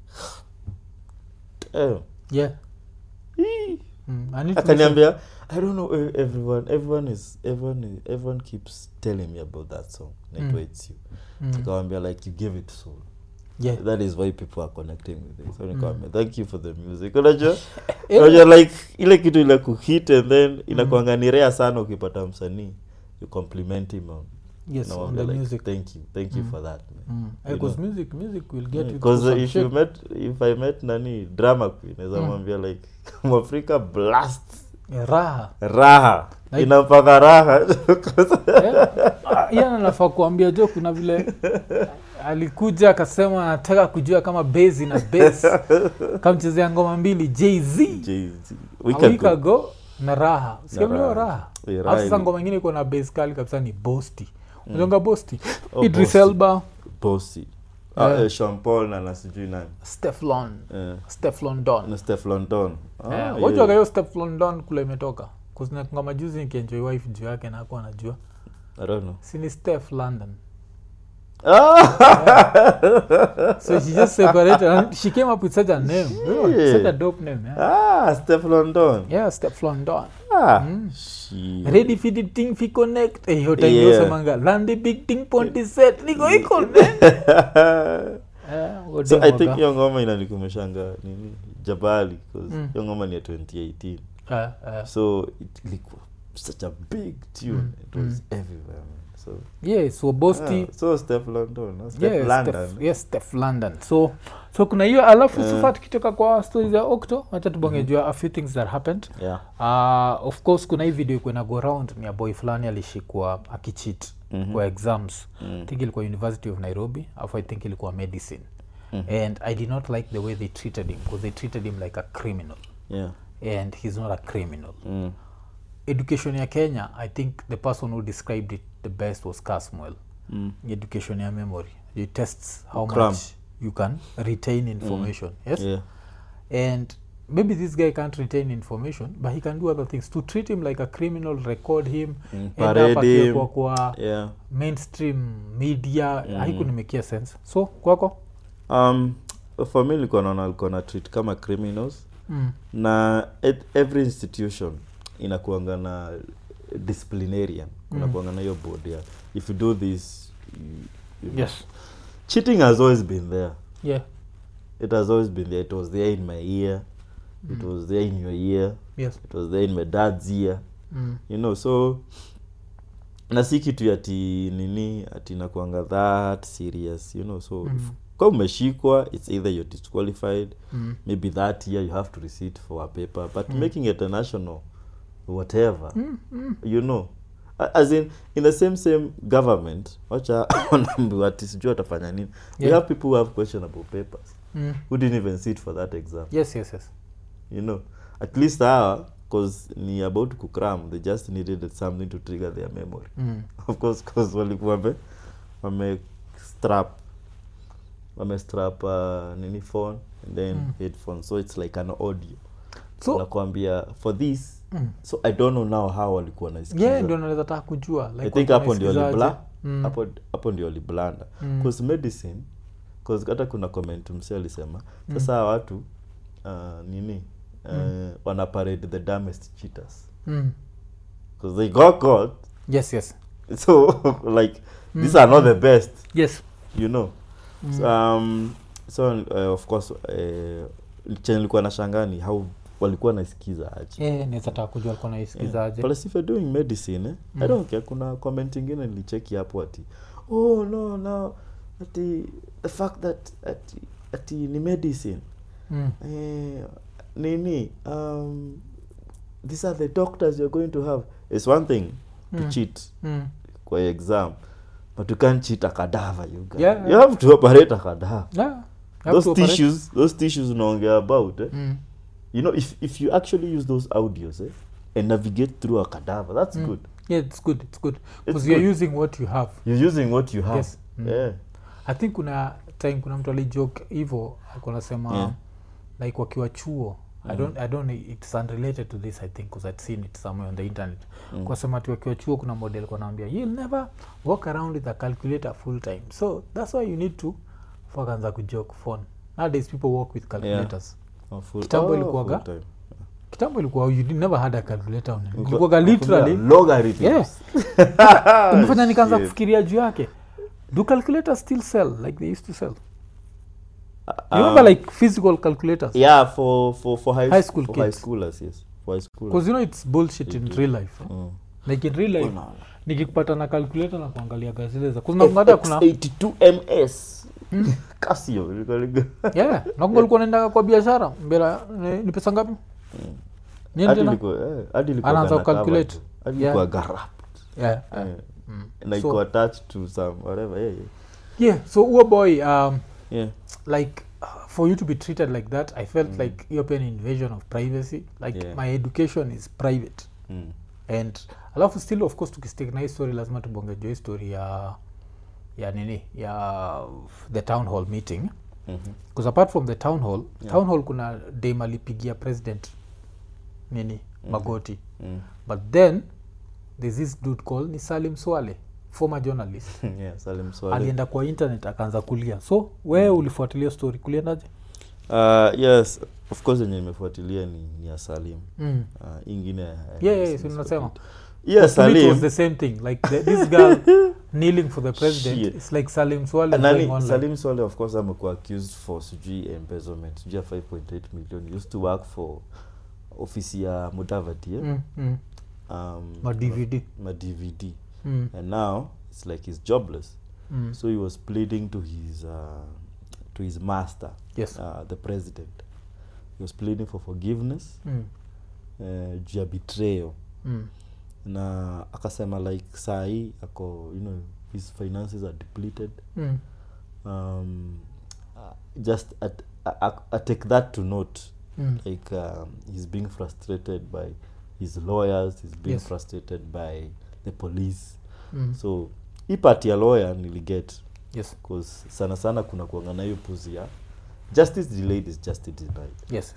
eh, yeah mm. I need to listen- akaniambia i don't know eh, everyone everyone is everyone is, everyone keeps telling me about that song naitwa Mm. its you mm. nikawambia like you give it soul yeah that is why people are connecting with it so nikawambia thank you for the music unajua Eh, unajua like ile kitu ile kuhit and then inakuanga ni rare sana ukipata msanii you compliment him on yes on Nawambia the like, music thank you thank you Mm. for that man Mm. you because know. music music will get you through because some if shit. you met if i met nani drama queen naweza Mm. mwambia like mwafrika blast Eh, raha raha Like- inampaka raha iya nafaa kuambia jo kuna vile alikuja akasema anataka kujua kama base na base kamchezea ngoma mbili jz Jay-Z. a We week can go. ago na raha Na sikamlio Raha. raha Eh, alafu Raha sasa ili- ngoma ingine iko na base kali kabisa ni bosti unajonga bosti Oh, idris Bossy. elba Bossy. Ah, Yeah. eh, Sean Paul na na sijui nani steflon Eh, steflon don na Steph London Ah, Eh, yeah. wajuaga hiyo steflon don kule imetoka kuzinakanga juzi nikienjoy wife juu yake nakuwa najua I don't know. sini steph london Ah! so she just separated and she came up with such a name Really, Shit. such a dope name yeah, ah, Steph London. yeah steph london Ah, Mm. shit. ready for the thing fi connect eh, hiyo time Yeah. yosemanga landi big thing ponti set niko iko ne Eh, huo so demo i think waka- hiyo ngoma inanikumeshanga nini jabali 'cause Mm. hiyo ngoma ni ya 2018 Eh, eh. so it ilikuwa such a big tune Mm, it was mm. everywhere man. so yeah so bosti ah, so steph london no? steph yeah, london Steph, yes, Steph london so so kuna hiyo alafu sasa tukitoka kwa stories ya octo wacha tubonge jua a few things that happened yeah uh, of course kuna hii video ikuwa na go round ni ya boy fulani alishikwa akichit Mhm. kwa exams Mm. i think ilikuwa university of nairobi afu i think ilikuwa medicine Mhm. and i did not like the way they treated him because they treated him like a criminal yeah and he's not a criminal mm. education ya kenya i think the person who described it the best was casmuel Mm. education ya memory it tests how Cram. much you can retain information yes yeah and maybe this guy can't retain information but he can do other things to treat him like a criminal record him Mm, end parade up akiwa him. kwa, kwa yeah mainstream media Mhm. haikunimekia sense so kwako um for me nilikuwa naona alikuwa na treat kama criminals mm. na et, every institution inakuanga na disciplinarian kunakuanga na hiyo board ya if you do this you, you know. yes cheating has always been there yeah it has always been there it was there in my ear it was there in your ear yes it was there in my dad's ear mm. you know so na si kitu ati nini ati nakuanga that serious you know so Mm. if kwa umeshikwa it's either you're disqualified Mm. maybe that year you have to receipt for a paper but Mm. making it a national whatever Mm. Mm. you know A- as in in the same same government wacha wanaambiwa ati sijui watafanya nini we Yeah. have people who have questionable papers Mm. who didn't even sit for that exam yes yes yes you know at least hawa cause ni about kukram they just needed something to trigger their memory mm. of course cause walikuwa wame wame strap wame strap uh, nini phone and then Mm. headphone so it's like an audio so nakwambia for this mm. so i don't know now how walikuwa naisikiza yeah ndio naweza taka kujua like i think watu hapo ndio wanaisikizaje. libla Mm. hapo hapo ndio liblanda Mm. cause medicine cause hata kuna comment mse alisema sasa hawa watu uh, nini uh, wana parade the dumbest cheaters Mm. because they got caught yes yes so like these are not the best yes you know Mm. so, um, so uh, of course uh, chenye nilikuwa na shangani how walikuwa naisikiza aje yeah, naweza taka kujua alikuwa naisikizaje But if you're doing medicine eh, Mm. i don't care kuna comment ingine nilicheki hapo ati oh no no ati the fact that ati, ati ni medicine mm. eh, nini um, these are the doctors you're going to have it's one thing to Mm. cheat Mm. kwa exam but you can't cheat a cadaver you, guys. Yeah. you have to operate a cadaver Yeah. You have those to operate. tissues those tissues unaongea about eh? Mm. you know if, if you actually use those audios eh, and navigate through a cadaver that's Mm. good yeah it's good it's good It's because you're good. using what you have you're using what you have Yes. Mm. yeah i think kuna time kuna mtu alijoke hivo akunasema Yeah. like wakiwa chuo I don't, I don't it's unrelated to this i think because i'd seen it somewhere on the internet Mm. kwa sema ati wakiwa chuo kuna model kwa naambia you'll never walk around with a calculator full time so that's why you need to fakanza kujoke phone nowadays people walk with calculators Oh, full- Kitambo oh, ilikuwaga? full time. kitambo ilikuwa you did- never had a calculator on it. Ilikuwa- ilikuwaga literally ilikuwa logarithms. Yeah. umefanya nikaanza Shit. kufikiria juu yake do calculators still sell like they used to sell Uh, you remember um, like physical calculators yeah for for for high, High school for high kids. schoolers yes for high schoolers because you know it's bullshit in real life eh? Mm. like in real life Unaona. nikipata na calculator na kuangalia gazile za kunangata kuna FX82 ms casio ilikuwa liga- yeah nakunga ulikuwa naenda kwa biashara mbela ni, ni pesa ngapi Niende hadi na- ilikuwa eh, hadi ilikuwa Anaanza gana cover kucalculate. tu. hadi Yeah. ilikuwa garap yeah, Eh, mm. na So- iko attached to some whatever yeah yeah yeah so huo boy um, yeah like uh, for you to be treated like that i felt like you're paying invasion of privacy like Yeah. my education is private mm. and alafu still of course tukistik na hii story lazima tubongejo hii story ya ya nini ya the town hall meeting Mhm. because apart from the town hall Yeah. town hall kuna dam alipigia president nini magoti Mm. but then there's this dude called ni salim swale former journalist yeah Salim Swale. alienda kwa internet akaanza kulia so wewe ulifuatilia story kuliendaje Uh, yes of course yenye nimefuatilia ni, ni ya salim mm. uh, ingine yeah, yeah, si unasema yeah, To me it was salim the same thing like the, this girl kneeling for the president Shit. it's like salim swale nani going online. salim swale of course amekuwa accused for sijui embezzlement sijui ya 5.8 million He used to work for ofisi ya mudavadi eh? mm, mm. um, ma dvd ma dvd mm, and now it's like he's jobless mm. so he was pleading to his uh, to his master yes uh, the president he was pleading for forgiveness mm, uh, juu ya betrayal mm. na akasema like saa hii ako you know his finances are depleted Mm. um, uh, just at, I, I, I take that to note Mm. like um, he's being frustrated by his lawyers he's being Yes. frustrated by the police Mm. so hii part ya lawyer niliget yes cause sana sana kuna kuanga na hiyo puzi ya justice delayed is justice denied yes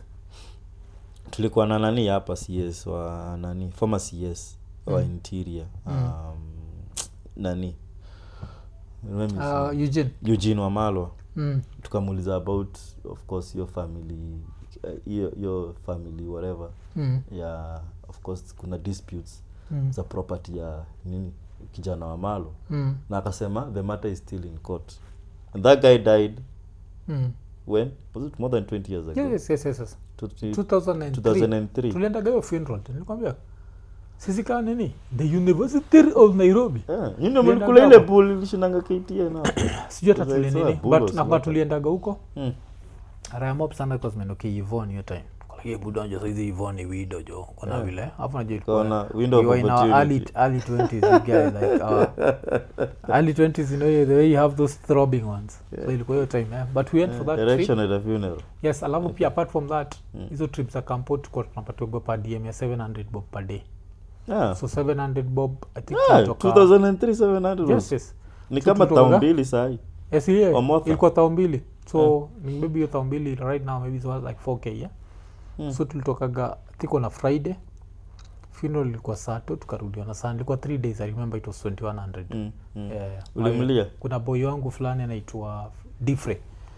tulikuwa na nani hapa cs wa nani former cs wa Mm. interior Mm. um, nani Let me uh, see. eugene eugene wamalwa mm. tukamuuliza about of course your family uh, your, your family whatever Mm. ya of course kuna disputes Mm. za property ya nini kijana wa malo Mm. na akasema the matter is still in court and that guy died Mm. when was it more than 20 years ago yes, yes, yes, yes. To- to- 2003 2003 tuliendaga hiyo funeral nilikwambia sisi kaa nini the university of nairobi Yeah, nyinyi Tulienda mlikula ile gapo. pool ilishinanga KTN hapo. sijui hata Sasa tuli hizo nini bulo but si nakuwa wote. tuliendaga huko Mm. rayamop sana kwa zimenukia ivon hiyo time Kwa budonjo saizi ivon ni wido jo kuna Yeah. vile hapo najua ilikuwa- Kaona window we of were in our early, opportunity. early 20s you guys like our early 20s you know the way you have those throbbing ones so Yeah. ilikuwa hiyo time eh? but we went for that trip Erection at a funeral. yes alafu pia apart from that Mm. hizo trip za campo tulikuwa tunapatiwa per dm ya 700 bob per day Yeah. so 700 bob i think Yeah, tulitoka- 2003 700 yes yes ni So kama tulitoka- tao mbili sahi yes yeah. Omotha. ilikuwa thao mbili so ni maybe hiyo thao mbili right now maybe it was like 4k yeah Mm. so tulitokaga thiko na friday funeral ilikuwa sato tukarudiwa na sana ilikuwa 3 days i remember it was 2100 Mm, mm. Yeah. ulimlia kuna boy wangu fulani anaitwa difre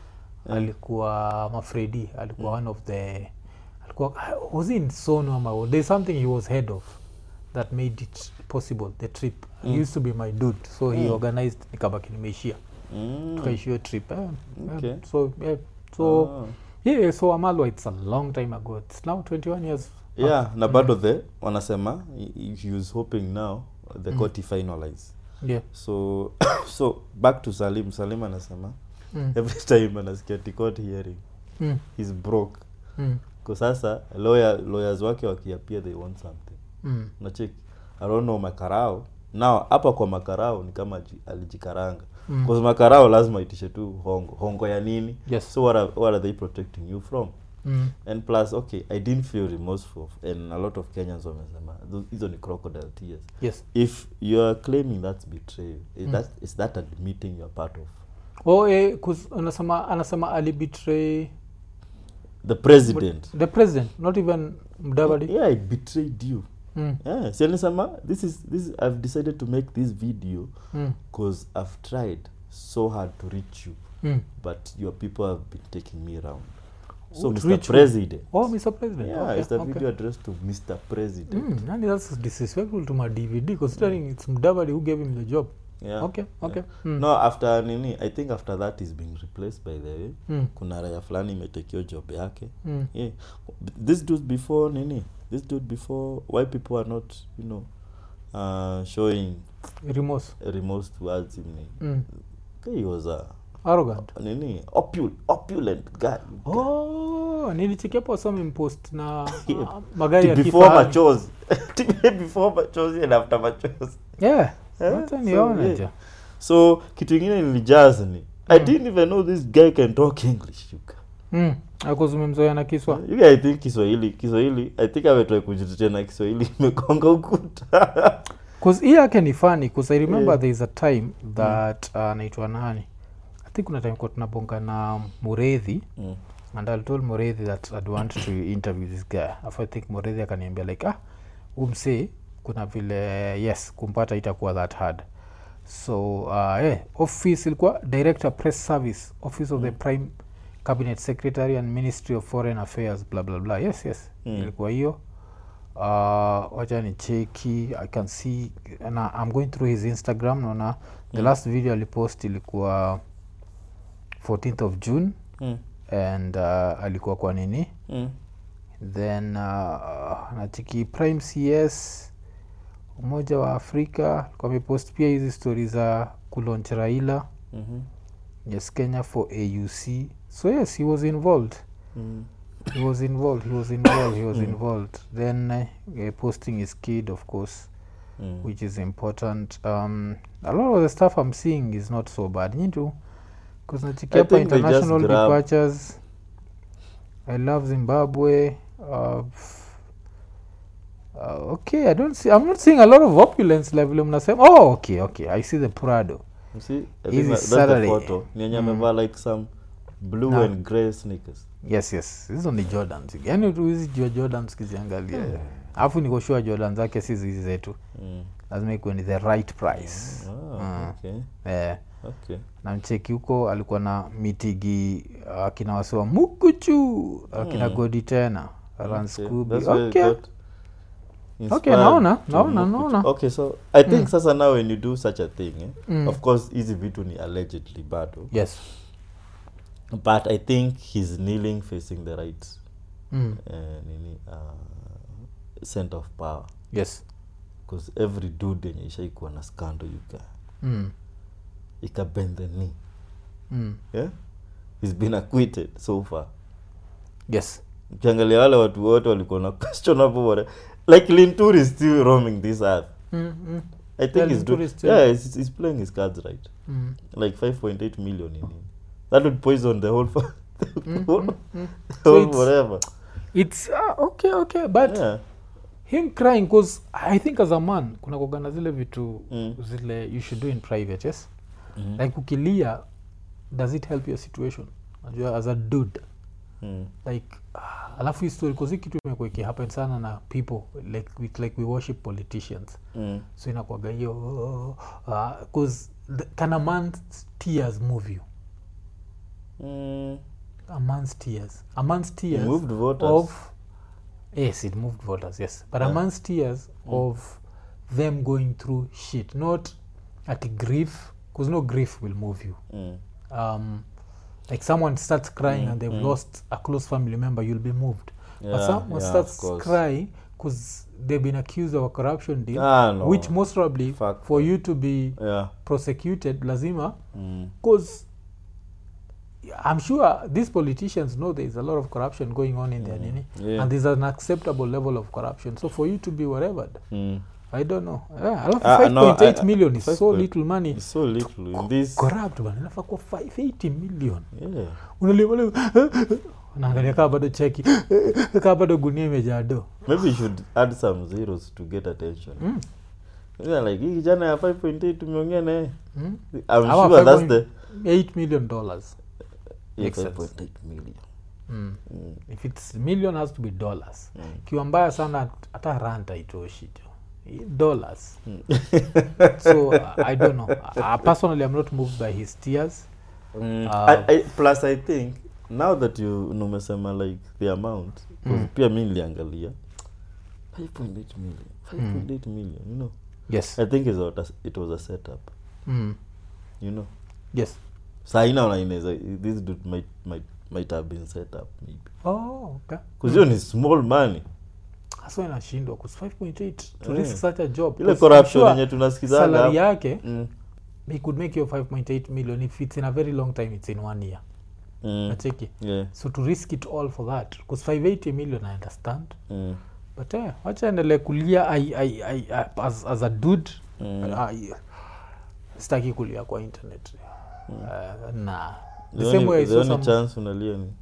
alikuwa mafredi alikuwa one of the alikuwa was he in sono ama there's something he was head of that made it possible the trip he Mm. used to be my dude so he Mm. organized nikabaki nimeishia Mm. tukaishia trip eh, Okay. yeah. so yeah, so Ah. yeah so amalwa it's a long time ago it's now 21 years yeah na bado the wanasema he- he was hoping now the Mm. court finalize yeah so so back to salim salim anasema mm. every time anasikia ati court hearing Mm. he's broke Mm. kwa sasa lawyer, lawyers wake wakiapia they want something Mm. nacheki i don't know makarao now hapa kwa makarao ni kama ji- alijikaranga Mm. mm. makarao lazima itishe tu hongo hongo ya nini Yes. so what are, what are they protecting you from Mm. and plus okay i didn't feel remorseful and a lot of kenyans wamesema "Tho- hizo ni crocodile tears yes if you are claiming that's betrayal is Mm. that is that admitting you're part of oh eh, 'cause anasema anasema alibetray the president the president not even mdavadi yeah i betrayed you mm. yeah si alisema this is this i've decided to make this video Mm. because i've tried so hard to reach you Mm. but your people have been taking me around so Oh, to mr reach who? president oh mr president yeah okay, it's a okay. video addressed to mr president Mm, nani that's disrespectful to my dvd considering it's mdavadi who gave him the job yeah okay okay mm. no after nini i think after that is being replaced by the way Mm. kuna raya fulani imetekio job yake Mm. yeah this dude before nini this dude before why people are not you know uh, showing remorse remorse towards him ni- mm. he was a arrogant nini opul opulent guy oh nilichekiapo somimpost na Yeah. uh, magari ya before kifahari. machozi before machozi and after machozi yeah Eh, wacha so, nione yeah. ja so kitu ingine nilijaz ni i Mm. didn't even know this guy can talk english you guy. mm. akuzumemzoea na kiswa You guy, i think kiswahili kiswahili i think ametrai kujitetea na kiswahili imekonga ukuta bcause hii yake ni funny bcause i remember Yeah. there is a time that uh, anaitwa nani i think kuna time kwa tunabonga na muredhi mm. and i told muredhi that i'd want to interview this guy afu i think muredhi akaniambia like ah umsee kuna vile yes kumpata itakuwa that hard so uh, eh, office ilikuwa director press service office of the Mm. prime cabinet secretary and ministry of foreign affairs bla bla bla yes yes Mm. ilikuwa hiyo uh, wacha ni cheki i can see na i'm going through his instagram naona the Mm. last video alipost ilikuwa 14th of june Mm. and uh, alikuwa kwa nini Mm. then uh, nachiki prime cs umoja wa afrika alikuwa amepost pia hizi stori za kulonch raila Mhm. yes kenya for auc so yes he was involved Mm. he was involved he was involved he was Mm. involved then uh, posting his kid of course Mm. which is important um, a lot of the stuff i'm seeing is not so bad nyitu because nachiki I hapa think they just international grab- departures i love zimbabwe uh, f- uh, okay i don't see i'm not seeing a lot of opulence level mnasema oh okay okay i see the prado You see, I think Easy that- that's the Saturday. photo. Ni yenye Mm. amevaa like some blue Na- and grey sneakers. yes yes hizo ni jordans yani tu hizi jua jordans kiziangalia alafu nikoshua jordan zake si hizi zetu Mm. lazima ikuwe ni the right price Ah, Mm. okay. eh, okay na mcheki huko alikuwa na mitigi akina wasiwa mukuchu akina Mm. godi tena Okay, ranskubi that's where you okay. got inspired naona, to naona, Mukuchu. naona. okay so i think Mm. sasa now when you do such a thing eh, Mm. of course hizi vitu ni allegedly bado yes but i think he's kneeling facing the right mm. uh, nini uh, center of power yes because every dude yenye ishaikuwa na scandal yuka mm. ikabend the knee Mm. yeah? he's been acquitted so far yes ukiangalia wale watu wote walikuwa na questionable whatever. like lintur is still roaming this earth mm. Mm. i think Yeah, he's, Linturi do- is still- yeah he's, he's playing his cards right Mm. like 5.8 million in him that would poison the whole fa- Mm, whole, mm, mm. the whole it's- whatever it's uh, okay okay but yeah him crying because i think as a man kuna kugana zile vitu Mm. zile you should do in private yes Mhm. like ukilia does it help your situation najua as a dude Mm. like ah, alafu hii story kozi kitu imekuwa ikihappen sana na people like, with, like we worship politicians Mm. so inakwaga hiyo bcause uh, can a man's tears move you Mm. a man's tears a man's tears moved voters of yes it moved voters yes but a Yeah. man's tears of them going through shit not at grief because no grief will move you Mm. um, like someone starts crying Mm, and they've mm. lost a close family member you'll be moved but Yeah, someone yeah, starts of course. crying because they've been accused of a corruption deal Ah, no. which most probably Fuck for you to be yeah prosecuted lazima mm. because i'm sure these politicians know there is a lot of corruption going on in their Mm. nini Yeah. and there's an acceptable level of corruption so for you to be whatever Mm. i don't know yeah, alafu Ah, no, 5.8 I- million is five so point- little money It's so little in this corrupt bana inafaa kuwa 580 million yeah unalia naangalia kaa bado cheki kaa bado gunia imejaa do maybe you should add some zeros to get attention Mm. yeah, like hii kijana ya 5.8 tumeongea naye Mm. i'm Ama sure that's the 5.8 million dollars yeah, Makes sense. 5.8 million mm. mm. if its million has to be dollars Mm. kiwa mbaya sana hata ranta itoshi jo dollars Mm. so uh, i don't know uh, personally i'm not moved by his tears Mm. Uh, I, I, plus i think now that you numesema like the amount 'cause Mm. pia mi niliangalia 5.8 million 5.8 million you know yes i think it's a, it was a setup mm. you know yes sainaona inaweza this dude might, might, might have been set up maybe oh okay bcause hiyo ni small money hasa inashindwa 'cause 5.8 to Yeah. risk such a job ile 'cause corruption I'm yenye sure tunasikizaga salary hapa. yake Mm. he could make your 5.8 million if it's in a very long time it's in one year Mm. nacheki Yeah. so to risk it all for that because 580 million i understand Mm. but eh, wacha endelee kulia I, I, I, I, as, as a dude Mm. I, sitaki kulia kwa internet uh, na The the same only- way I the saw only some, chance unalia ni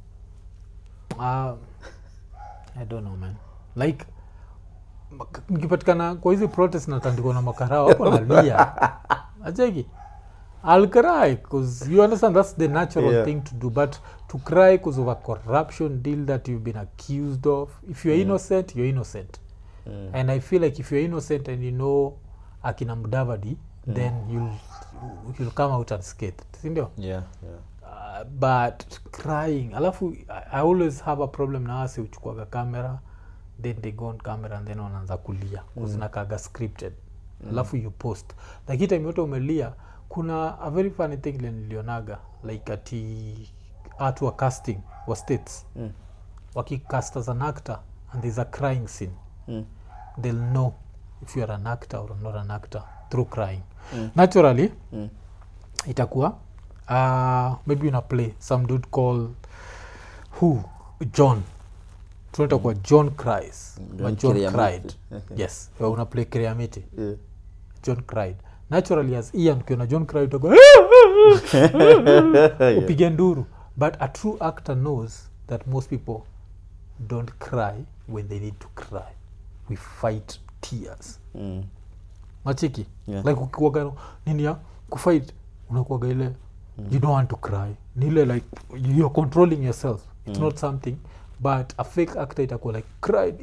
uh, i don't know man like mak- nikipatikana kwa hizi protest natandikwa na makarao hapo nalia acheki I'll cry because you understand that's the natural Yeah. thing to do but to cry because of a corruption deal that you've been accused of if you're Mm. innocent you're innocent Mm. and i feel like if you're innocent and you know akina mudavadi Mm. then you'll, you'll come out unscathed sindio yeah, yeah. uh, but crying alafu I, i always have a problem na wasi uchukuaga camera then they go on camera and then wanaanza kulia Mm. zinakaga scripted alafu you post like hii time yote umelia kuna a very funny thing ile nilionaga like ati watu wa casting wa states Mm. wakicast as an actor and there's a crying scene Mm. they'll know if you're an actor or not an actor through crying Mm. naturally Mm. itakuwa uh, maybe una play some dude call who john tunaita kwa john cries Mm, ma John john Kiriamiti. cried yes uh, una play kriamiti Yeah. john cried naturally as ian ukiona john cried utakuwa Yeah. upige nduru but a true actor knows that most people don't cry when they need to cry we fight tears Mm. machiki Yeah. like ukiwaga nini ya kufight unakuaga ile you don't want to cry ni ile like you're controlling yourself it's Mm. not something but a fake actor itakuwa like cried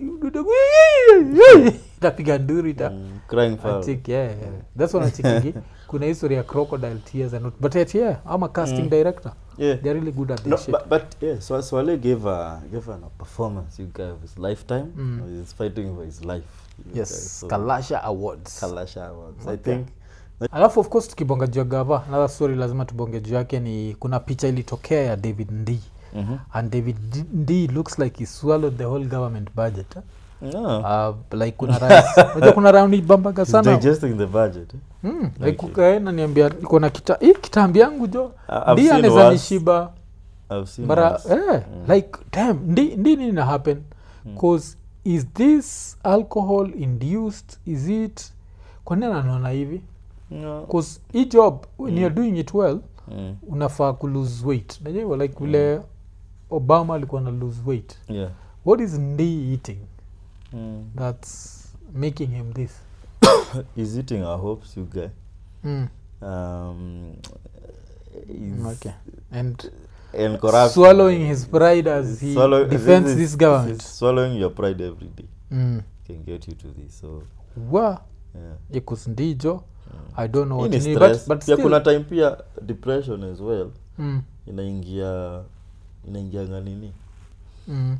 itapiga nduru ita Mm, crying foul. Achik, yeah, yeah. That's what achikigi kuna history ya crocodile tears and not, but yet yeah I'm a casting Mm. director Yeah. they're really good at this No, shit but, but yeah, so Swale gave a gave an, a performance. You guy of his lifetime. Mm. He's fighting for his life. you guy, yes so- kalasha awards Kalasha Awards. I Okay. think. alafu of course tukibonga juu ya gava another story lazima tubonge juu yake ni kuna picha ilitokea ya david ndi Mm-hmm. and david D- ndi looks like he swallowed the whole government budget eh? No. uh, like kuna rais unajua kuna round bambaga He's sana digesting the budget. Eh? mm, Okay. like ukaenda niambia iko na kita hii kitambi yangu jo I- I've ndi seen anaweza worse. nishiba I've seen. bara worse. eh, like damn ndi, ndi nini na happen cause is this alcohol induced is it kwa nini anaona hivi No. cause hii job when you're doing it well Mm. unafaa ku lose weight najua hivyo, like vile obama alikuwa na lose weight Yeah. what is ndi eating Mm. that's making him this He's eating our hopes, you guy. mm. Um, he's okay and and corrupt. swallowing his pride as he Swallow- defends is- this government is swallowing your pride every day mm. can get you to this. So wa yeah. ikus ndijo Mm. i don't know Hii what ni you need, stress. but, but pia still, kuna time pia depression as well mm. inaingia inaingianga nini Mm.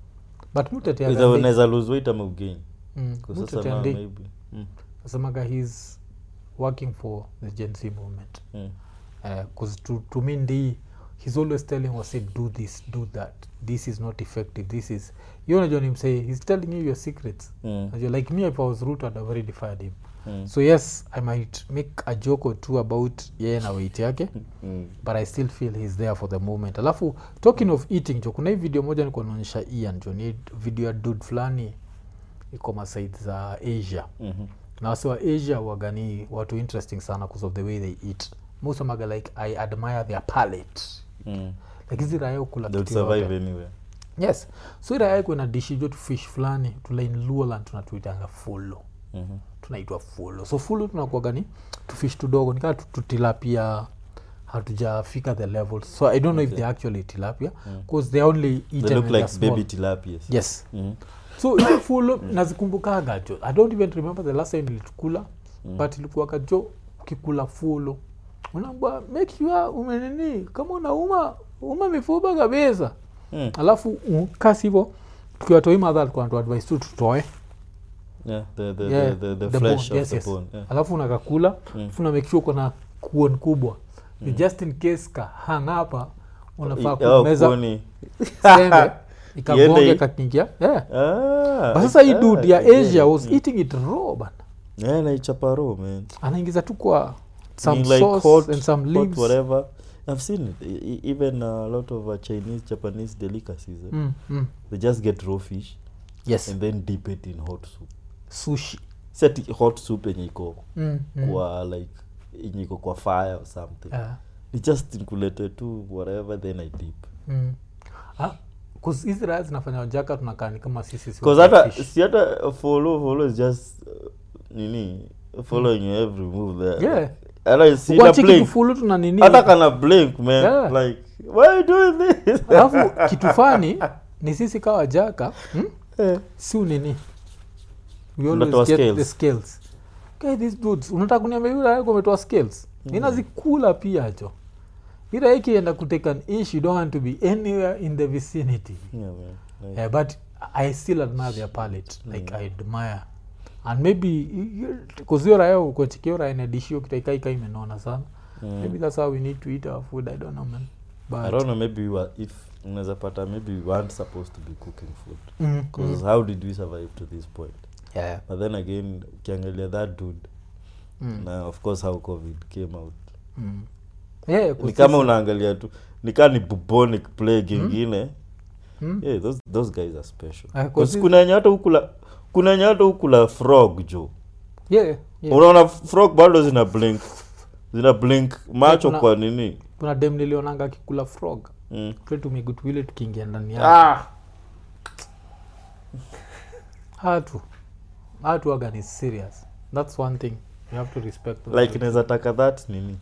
but Either muteteaga unaweza lose weight ama ugain mm. Kwa sasa mutetea now ndi maybe mm. asemaga he's working for the gen z movement Mm. because to, to me ndi he's always telling us say do this do that this is not effective this is you unajua nimsay he's telling you your secrets Mm. Unajua, like me if i was root i'd have already fired him Mm. so yes i might make a joke or two about yeye na weight yake Mm. but i still feel he's there for the moment alafu talking of eating jo kuna hii video moja nikuwa naonyesha ian jo ni video ya dud fulani iko masaid za asia Mhm. na wasi wa asia wagani watu interesting sana because of the way they eat musemaga like i admire their palate Mm. like hizi raya ukula They would kitu yote. survive anywhere yes so hii raya iko na dishi jo tu fish fulani tulain luoland tunatuitanga fulo Mhm. tunaitwa fulo so fulo tunakuaga ni tufish tudogo nikaa tutilapia hatujafika the levels so i don't know if Okay. they're actually tilapia Mm. because they only eaten they when look they're like small. baby tilapias yes Mhm. so hiyo fulo nazikumbukaga jo i don't even remember the last time nilitukula Mm. but ilikuwaga jo ukikula fulo unaambwa make sure umenini kama unauma uma mifupa kabisa Mm. alafu uh, kasi hivo tukiwatoi madha alikuwa anatuadvise tu tutoe Yeah, the, the, Yeah, the, the, the, the flesh bone, of yes, the yes. bone. Yeah. alafu unakakula Mm. alafu na make sure uko na kuon kubwa mm. Mm. just in case ka hang hapa unafaa I- oh, kumeza kuni. sembe ikagonge Iende- kakingia yeah. Ah, but sasa hii ah, dude ya again. asia was Mm. eating it raw bana Yeah, naichapa raw, man. anaingiza tu kwa some Ni like sauce hot- and some hot leaves whatever i've seen it E- e- even a lot of uh, chinese japanese delicacies eh? mm, mm. they just get raw fish yes and then dip it in hot soup sushi set hot soup yenye iko mm, mm. kwa like yenye iko kwa fire or something Ah, ni just nkulete tu whatever then i dip mm. Ah, 'cause hizi raya zinafanya wajaka tunakaa ni kama sisi si because watu wa hata fish. si hata follow follow is just uh, nini following your every move there Yeah. hata si Kwa na chiki blink tufulu tuna nini hata kana blink man Yeah. like why are you doing this alafu kitu fani ni sisi kawa jaka hmm? Eh. si unini we Unatoa always get scales. the scales okay, these dudes unataka kuniambia yule yako umetoa scales Mm. ninazikula pia jo ila ikienda kutake an ish you don't want to be anywhere in the vicinity yeah man like, yeah, but i still admire their palate like Mm. i admire and maybe kuzio raya ukochikio raya inadishio kitaikaika imenona sana mm. maybe that's how we need to eat our food i don't know man but i don't know maybe we were, if unaweza pata maybe we weren't supposed to be cooking food Mm, because mm. how did we survive to this point yeah, but then again ukiangalia that dude mm. na of course how covid came out Mm. Yeah, ni 'cause kama sisi- unaangalia tu ni kaa ni bubonic plague Mm. ingine Mm. yeah those, those guys are special Ah, 'cause 'Cause sisi- kuna yenye hata ukula kuna yenye hata ukula frog jo Yeah, yeah. unaona frog bado zina blink zina blink macho kuna- kwa nini kuna dem nilionanga akikula frog mm. tumegutwile tukiingia ndani yake ah. hatu hatu aga ni serious thats one thing you have to respect those like people. inaweza taka that nini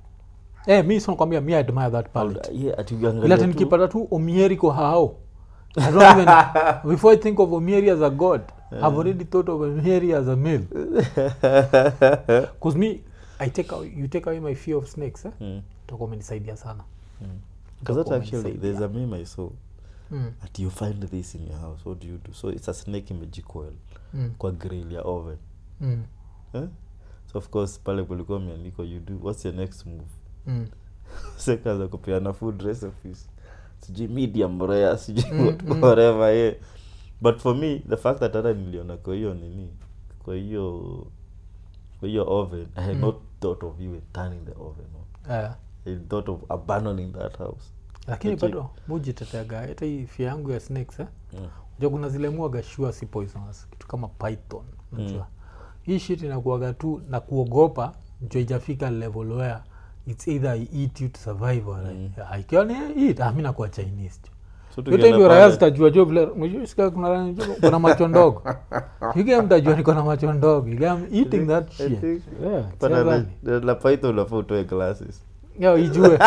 eh, mi sinakwambia mi I admire that palate yeah, ati ila ukiangalia ati tu- nikipata tu omieriko hao I don't even, before I think of Omieri as a god, I've already thought of Omieri as a male. Because me, I take away, you take away my fear of snakes, eh? Mm. Utakuwa umenisaidia sana. Because that Utakuwa actually, there's a meme I saw Mm. that you find this in your house. What do you do? So it's a snake imejicoil Mm. kwa grill ya oven. Mm. Eh? So of course pale kulikuwa imeandikwa you do what's your next move? Mm. Sekaza kupeana food recipes. Sijui medium rare, sijui Mm, what- mm. whatever yeah. But for me the fact that hata niliona kwa hiyo nini kwa hiyo kwa hiyo oven I had Mm. not thought of even turning the oven on. Eh, I thought of abandoning that house. lakini Lakini- bado mujiteteaga hata hii fia yangu ya snakes eh? Mm. ja kuna zile muaga sure si poisonous kitu kama python unajua hii shit inakuaga tu na kuogopa njo ijafika level where its either I eat you to survive or Mm. I- ikiwa ni eat ah, mi nakuwa chinese jo So yote tukienda ndio raya pale- zitajua jo vile unajua sikia kuna raya jo kuna macho ndogo iga mtajua niko na macho ndogo iga I'm eating that I shit think- yeah Pana la- chezani. la- la python unafaa utoe glasses. Yo, ijue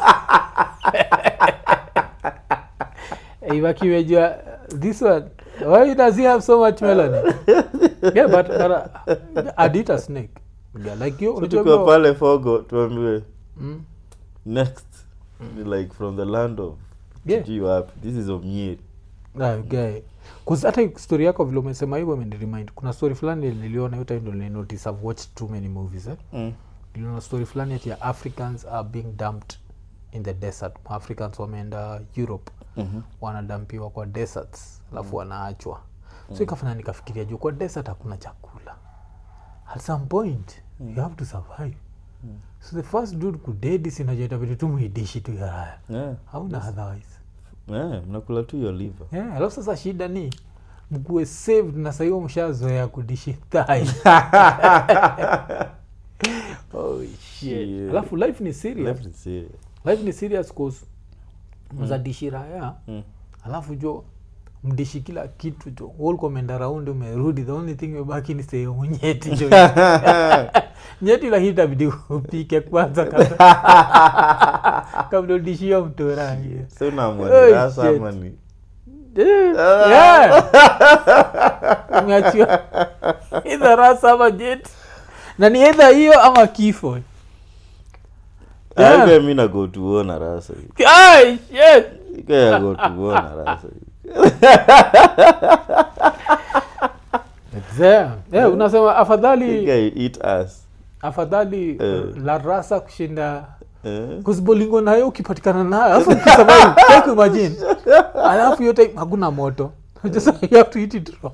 ivakiwejua this one why does he have so much melanin yeah but, but uh, I'd eat a snake yeah, like you So unajua tukiwa bro- pale fogo tuambiwe Mm, next ni like from the land of Yeah. sijui wapi this is omieri ah, okay. 'Cause hata story yako vile umesema hivyo imeniremind kuna story fulani niliona hiyo time ndo nilinotice I've watched too many movies eh? niliona story fulani ati ya africans are being dumped in the desert africans wameenda europe Mhm. wanadampiwa kwa deserts alafu wanaachwa so ikafanya nikafikiria juu kwa desert hakuna chakula at some point you have to survive so the first dude kudedi sinajoitabidi tu muidishi tu yaraya Yeah. hauna otherwise Yeah, mnakula tu your liver yeah, alafu sasa shida ni mkuwe saved na sahiyo mshazoea kudishi thai oh, shit. Yeah. alafu life ni serious Left is serious. life ni serious cause mza dishi raya Mm. alafu jo mdishi kila kitu jo ulkomenda raundi umerudi the only thing imebaki ni sehemu nyeti jo nyeti lakini itabidi upike kwanza kabla kabla udishia mtorangi So unaamua Oh, ni rasa shit. ama ni umeachiwa idha rasa ama jet na ni edha hiyo ama kifo Yeah. Ike mi nago tuona rasa Ai, shit. ike yago tuona rasa Damn. Yeah, unasema afadhali ike eat us afadhali Eh. la rasa kushinda Eh? kuzibolingo nayo ukipatikana nayo alafu ukisurvive, try kuimagine alafu yote hakuna moto Just you have to eat it raw.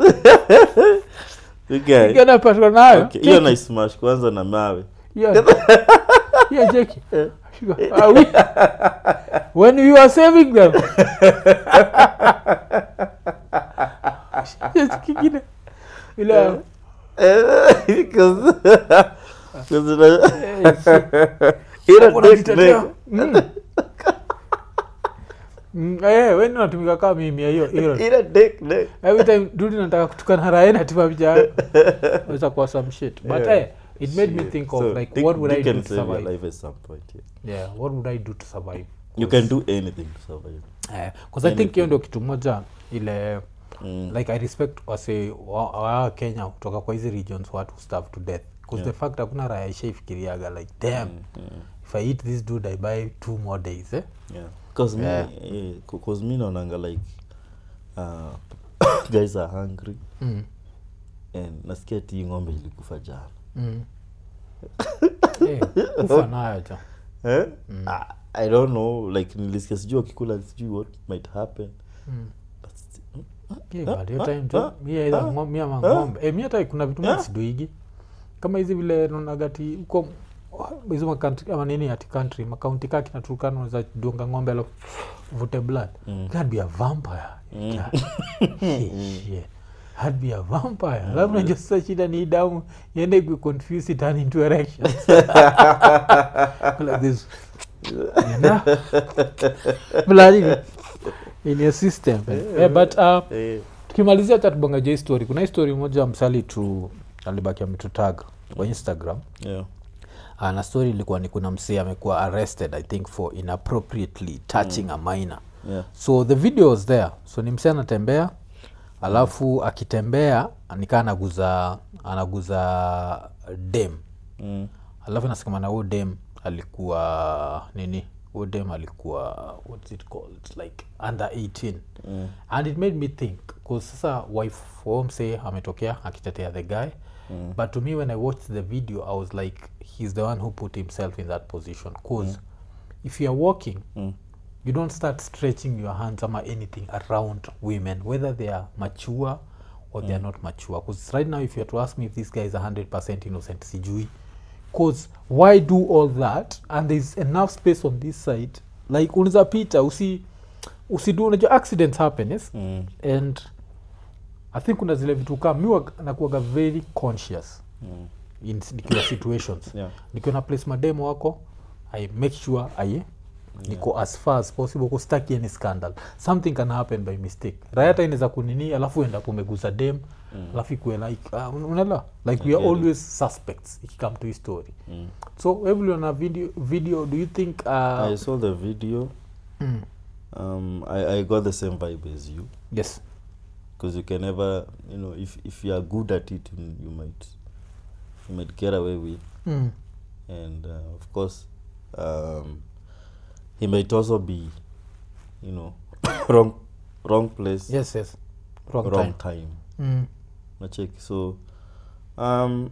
Ike- Ukienda patikana nayo Okay, hiyo take it. naismash kwanza na mawe Yeah. Yeah, Jackie. Are we- when you are saving them Yes, kingine ile Because- because una- eh, shit. Ila Hapo dick unajitetea. neck. Mm. Mm, eh, we natumika kaa mimi ya hiyo hiyo. Ila dick neck. every time dudi nataka kutukana rae natima picha weza kuwa some shit but Yeah. eh, it made me Shit. think of So, like dick- what would i dick do can to save your survive life at some point, yeah. yeah what would i do to survive you can do anything to survive because i think hiyo ndio kitu moja ile Mm. like i respect wase wa, wa kenya kutoka kwa hizi regions watu starve to death because Yeah. the fact hakuna raya ishaifikiriaga like damn Mm. if i eat this dude i buy two more days eh? yeah cause Yeah. me eh, c- cause me naonanga like uh, guys are hungry mm. and nasikia ti ng'ombe ilikufa jana Mm. Eh, kufa nayo jo eh? I, i don't know like nilisikia sijui wakikula sijui what might happen mm. but sti- Yeah, Ah, but hiyo ah, time jo ah, mi aidha ah, ngo- mi ama ah. ng'ombe Eh, mi hata kuna vitu Ah. mi siduigi kama hizi vile nonagati huko hizo makantri ama nini ati country makaunti kaa kinaturukana unaweza dunga ng'ombe alafu vute blood Mm. I'd be a vampire Mm. God. Hey, shit. I'd be a vampire alafu najua sasa shida ni hii damu iende kuconfuse it turn into erection like this you know blood in, in your system yeah, but uh, eh, tukimalizia hata tubonga jo hii story kuna hii story moja msali tu alibaki ametutag kwa instagram yeah. uh, na story ilikuwa ni kuna msee amekuwa arrested i think for inappropriately touching a minor yeah so the video was there so ni msee anatembea alafu akitembea nikaa anaguza anaguza dem mm. alafu nasikama na huyo dem alikuwa nini huyo dem alikuwa what's it called like under 18 Mm. and it made me think bcause sasa wife womse ametokea akitetea the guy Mm. but to me when i watched the video i was like he's the one who put himself in that position bcause if you're walking Mm. you don't start stretching your hands ama anything around women whether they are mature or they are not mature because right now if you are to ask me if this guy is 100% innocent sijui because why do all that and there's enough space on this side like unaweza pita usi usidu unajua accidents happen yes Mm. and i think kuna zile vitu kaa mi wag- nakuwaga very conscious Mm. in nikiwa situations yeah nikiwa na place mademo wako i make sure i niko as far as possible kustaki any scandal something can happen by mistake rayata inaweza kunini alafu enda kumeguza dem alafu ikuwe like uh, unaelewa like we are get it. always suspects ikikame to his story mm. so everyone video video do you think uh, i saw the video mm, um i i got the same vibe as you yes because you can never you know if if you are good at it you, you might you might get away with mm, and uh, of course um he might also be you know wrong wrong place yes yes wrong, wrong time time Mm, nacheki so um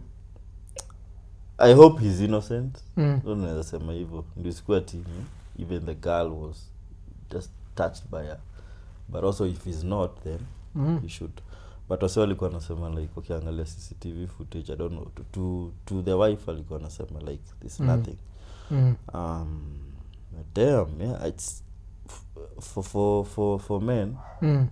i hope he's innocent mm, ndo naweza sema hivyo ndio sikuwa team even the girl was just touched by her but also if he's not then mm, he should but wase walikuwa nasema like ukiangalia cctv footage i don't know to, to, to the wife alikuwa anasema like this Mm. nothing mm, um damn yeah it's f- for for for for men mm,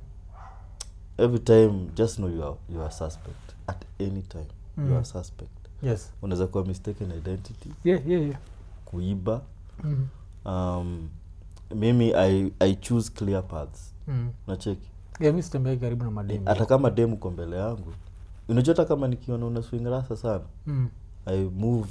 every time just know you are you are suspect at any time you Mm. are suspect yes unaweza kuwa mistaken identity yeah yeah yeah kuiba mm, um mimi i i choose clear paths mm. nacheki yeah mi sitembei karibu na mademu hata kama demu ko mbele yangu unajua hata kama nikiona una swing rasa sana mm. i move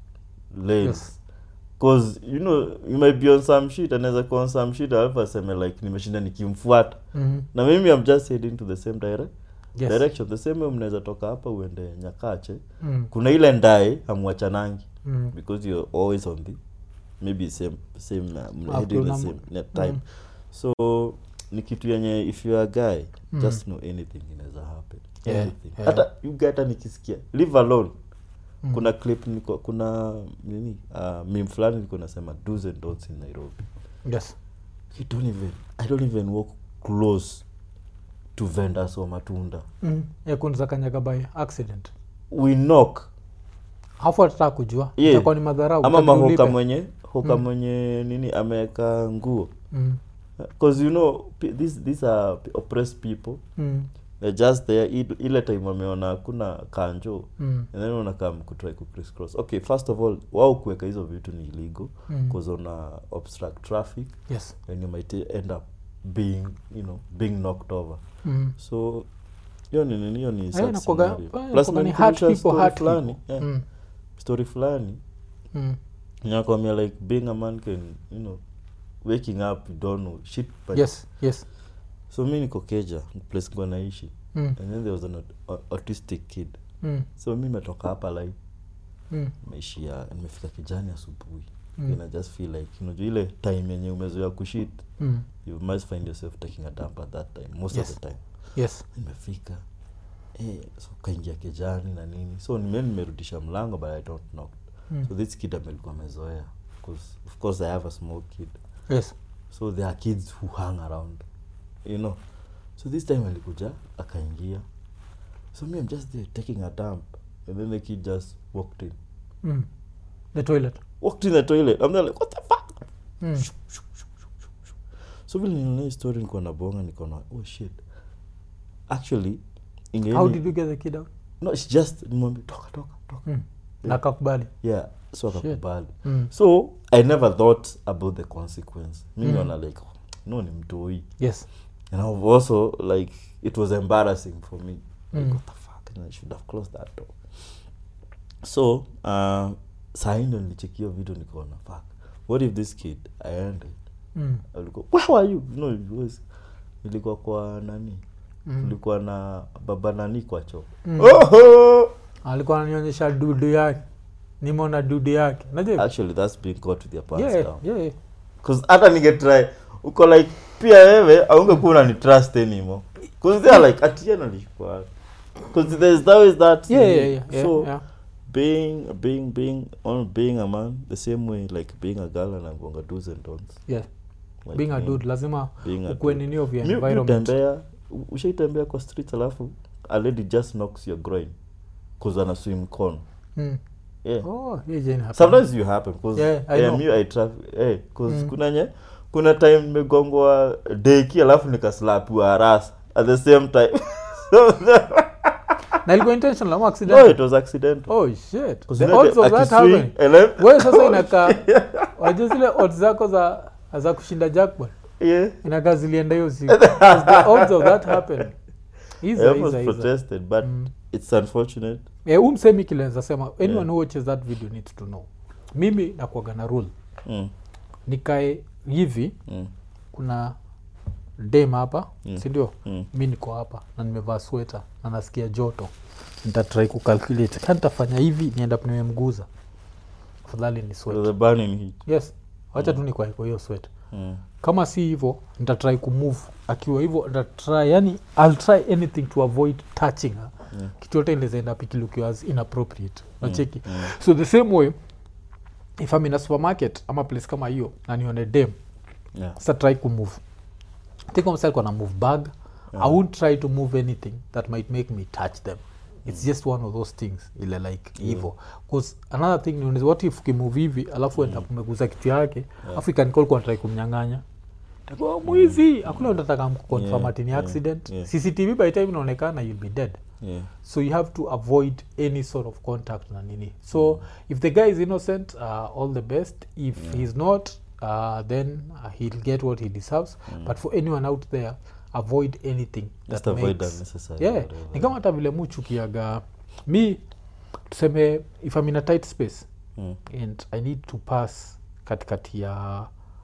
lanes Yes. cause you know you might be on some shit anaweza kuwa on some shit alafu aseme like nimeshinda nikimfuata mm. na mimi i'm just heading to the same dire yes. direction the same way mnaweza toka hapa uende nyakache mm. kuna ile ndae hamwachanangi Mm. because you're always on the maybe same same uh, mna Up heading to the number. same net time Mm. so ni kitu yenye if you are a guy Mm. just know anything inaweza happen Yeah, anything yeah. hata you get hata nikisikia live alone Mm. kuna clip niko, kuna nini uh, mim fulani nilikuwa nasema do's and don'ts in nairobi yes you don't even i don't even walk close to vendors wa matunda mm. yeah, kunza kanyaga by accident we knock hafu atataka kujua Yeah. itakuwa ni madharau ama Utaki mahoka ulipe. mwenye hoka Mm. mwenye nini ameweka nguo mm. because you know pe- these, these are p- oppressed people Mm. they're just there i- ile time wameona hakuna kanjo Mm. and then unakam kutry ku criss cross okay first of all wao kuweka hizo vitu ni illegal Mm. because una obstruct traffic yes and you might end up being you know being knocked over mm. so hiyo ni nini hiyo ni Eh, sad inakuwaga- scenario. eh, Plus inakuwaga ni hurt imenikumbusha people, story hurt fulani people. yeah, Mm. story fulani Mm. nakwambia like being a man can you know waking up you don't know shit but yes yes so mi niko keja place kwa naishi mm. and then there was an aut- au- autistic kid Mm. so mi nimetoka hapa like Mm. meishia nimefika kijani asubuhi Mm. and i just feel like unajua ile time yenye umezoea kushit Mm. you must find yourself taking a dump at that time most Yes. of the time yes nimefika eh, so kaingia kijani na nini so nime nimerudisha mlango but i don't knock mm. so this kid amelikuwa amezoea 'Cause of course i have a small kid yes so there are kids who hang around you know so this time alikuja akaingia so me i'm just there taking a dump and then the kid just walked in mm. the toilet walked in the toilet i'm there like what the fuck mm. so vile niliona hii story niko na bonga niko na oh shit actually inge how did you get the kid out no it's just nimwambia toka toka toka mm. na kakubali yeah so Shit. akakubali mm. so i never thought about the consequence mi Mm. niona like no ni mtoi yes and I've also like it was embarrassing for me. Like Mm. what the fuck? And I should have closed that door. So uh, saa hii ndo nilichekio video nikaona fuck. What if this kid aende Mm. alikuwa where are you no it was ilikuwa kwa nani Mm. tulikuwa na baba nani kwa choo Mm. Oho! alikuwa ananionyesha dudu yake nimeona dudu yake najua actually that's being caught with your pants yeah, down yeah. cause hata ningetry uko like pia wewe aungekuwa unani trust anymore cause they are like atiena alikuwa cause there's that is that Yeah, yeah, yeah, yeah, so yeah. being being being on being a man the same way like being a girl and gonga do's and don'ts Yeah. like being a me, dude lazima being a ukuwe dude. nini of your Mi- mi environment utembea u- ushaitembea kwa street alafu a lady just knocks your groin cause ana swim con Mm. yeah Oh, yeah, Jane happened. sometimes you happen cause Yeah, I yeah, know. me I traf- eh, cause Mm. kuna nye kuna time nimegongwa deki alafu nikaslapiwa rasa at the same time so, na ilikuwa intentional ama no accident it was accidental oh shit 'Cause the you know odds of ati that swing, happening and then- wewe sasa inakaa wajua zile odds zako za za kushinda jackpot yeah inakaa zilienda hiyo siku 'Cause the odds of that happen I hizo almost hizo hizo protested but Mm. it's unfortunate Eh, huu msemi kilenza sema anyone Yeah. who watches that video needs to know mimi nakuaga na rule mm. nikae hivi Mm. kuna dem hapa Mm. sindio Mm. mi niko hapa na nimevaa sweta na nasikia joto nitatrai kucalculate ka nitafanya hivi nienda nimemguza afadhali ni So sweta the burning heat yes wacha tu nikwae kwa hiyo sweta mm. kama si hivyo nitatrai kumove akiwa hivyo nitatry yani ill try anything to avoid touching her Yeah. kitu yote inawezaenda pikilukiwa as inappropriate nacheki Mm. so the same way if I'm in a supermarket ama place kama hiyo na nione dem yeah sa try kumove tikomsalikuwa na move bag i won't try to move anything that might make me touch them it's just one of those things ile like Yeah. hivo bcause another thing ni what if ukimove hivi alafu enda kumeguza kitu yake afu ikanikol kuantrai kumnyang'anya Takuwa, mwizi akula ndataka mkuconfirm Yeah, ati ni yeah, accident yeah. cctv by time inaonekana you'll be dead yeah so you have to avoid any sort of contact na nini so if the guy is innocent uh, all the best if Yeah. he's not uh, then uh, he'll get what he deserves but for anyone out there avoid anything just that avoid makes, unnecessary yeah whatever. ni kama hata vile muchukiaga mi tuseme if i'm in a tight space mm. and i need to pass katikati ya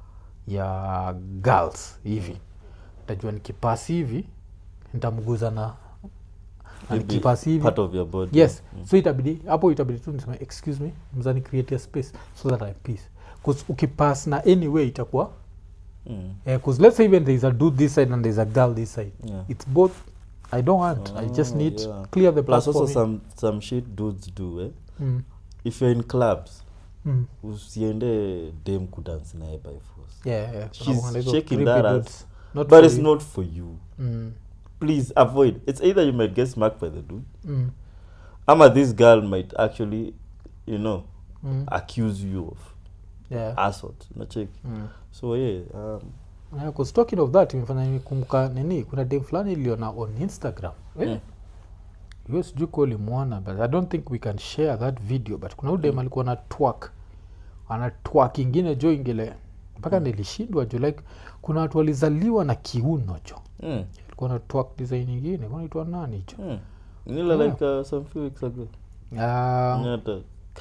ya girls hivi tajua nikipas hivi nitamguza na na Maybe nikipas hivi part of your body yes mm. so itabidi hapo itabidi tu niseme excuse me mzani create a space so that i peace bcause ukipass na anyway itakuwa Mm. because let's say even there is a dude this side and there is a girl this side Yeah. it's both i don't want i just Oh, need yeah. clear the plus plus also for me. some some shit dudes do eh? Mm, if you're in clubs mm. usiende dem kudance naye by force yeah, yeah. She's Kunakuanga na hizo shaking creepy that ass. dudes. Not but for it's you. not for you Mm, please avoid it's either you might get smacked by the dude mm, ama this girl might actually you know mm. accuse you of yeah. assault nachek Mm. so yeah um, Yeah, 'cause talking of that imefanya nikumbuka nini kuna dem fulani iliona on instagram eh? Mm. hiyo sijui kuwa ulimwona but i don't think we can share that video but kuna udem alikuwa na twak ana twak ingine jo ingile mpaka nilishindwa jo like kuna watu walizaliwa na kiuno jo mm, alikuwa na twak design ingine kunaitwa nani jo mm. nila Yeah. like uh, some few weeks ago Ah, Nyata.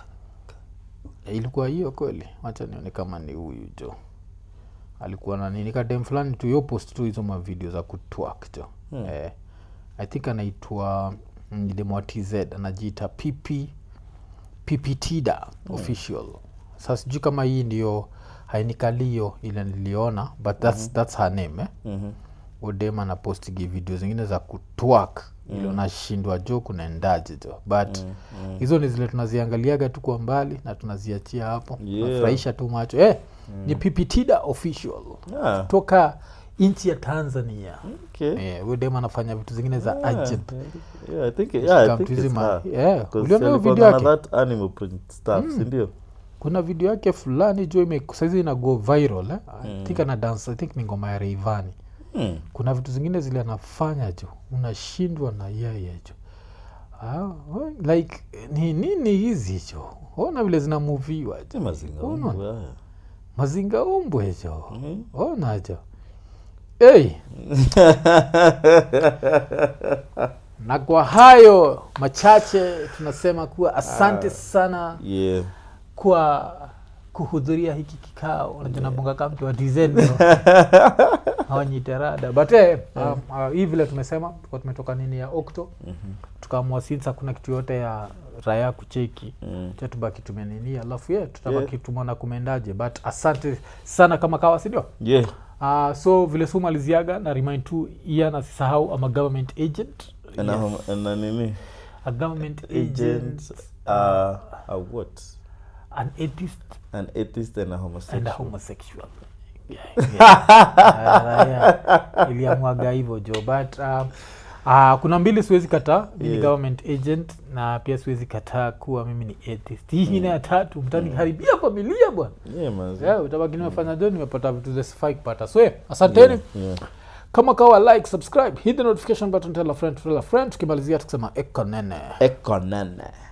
ilikuwa hiyo kweli wacha nione kama ni huyu jo alikuwa na nini kadem fulani tu yo post tu hizo mavideo za kutwak jo Hmm. eh, i think anaitwa demwa tz anajiita pp pptda official sa sijui kama hii ndio hainikalio ile niliona but that's, that's her name eh? Mhm. odem anapostigi video zingine za kutwak mm. ili unashindwa jo kunaendaje jo but Mm, mm. hizo ni zile tunaziangaliaga tu kwa mbali na tunaziachia hapo Yeah. nafurahisha tu macho eh, ni pptda official Yeah. toka nchi ya tanzania Okay. eh, huyo dem anafanya vitu zingine za Yeah, ajab yeah, I think, yeah, I Come think to hizi it's ma- her. yeah, 'Cause uliona hiyo alikuwa video na yake that animal print stuff, Mm. sindio? kuna video yake fulani jo ime saizi ina go viral eh? I think ana dance i think ni ngoma ya reivani Mm. kuna vitu zingine zile anafanya jo unashindwa na yeye jo ah, we- like ni nini hizi jo ona vile zinamuviwa Ni jo mazinga Unaona? umbu haya. mazinga umbwe jo Mhm. ona jo hey. na kwa hayo machache tunasema kuwa asante sana Yeah. kwa kuhudhuria hiki kikao unajua nabonga kama mtu wa dizen hawanyiterada but eh, um, uh, hii vile tumesema tulikuwa tumetoka nini ya okto Mhm. tukaamua since hakuna kitu yote ya raya kucheki Mm. cha tubaki tumenini alafu ye tutabaki Yeah. tumeona kumendaje but asante sana kama kawa sindio yeah uh, so vile su maliziaga na remind tu ian asisahau ama government agent na, yes. hom- na nini a government agent agent uh, a what an atheist an atheist and a and homosexual a homosexual Yeah, yeah. yeah. iliamwaga hivyo jo but um, uh, kuna mbili siwezi kataa mi ni Yeah. government agent na pia siwezi kataa kuwa mimi ni atheist hii ingine ya tatu mtaniharibia familia bwana yeah man yeah, utabaki nimefanya jo nimepata vitu zesifai kupata so yeah, asanteni yeah. kama kawa like subscribe hit the notification button tell a friend tell a friend tukimalizia tukisema ekonene ekonene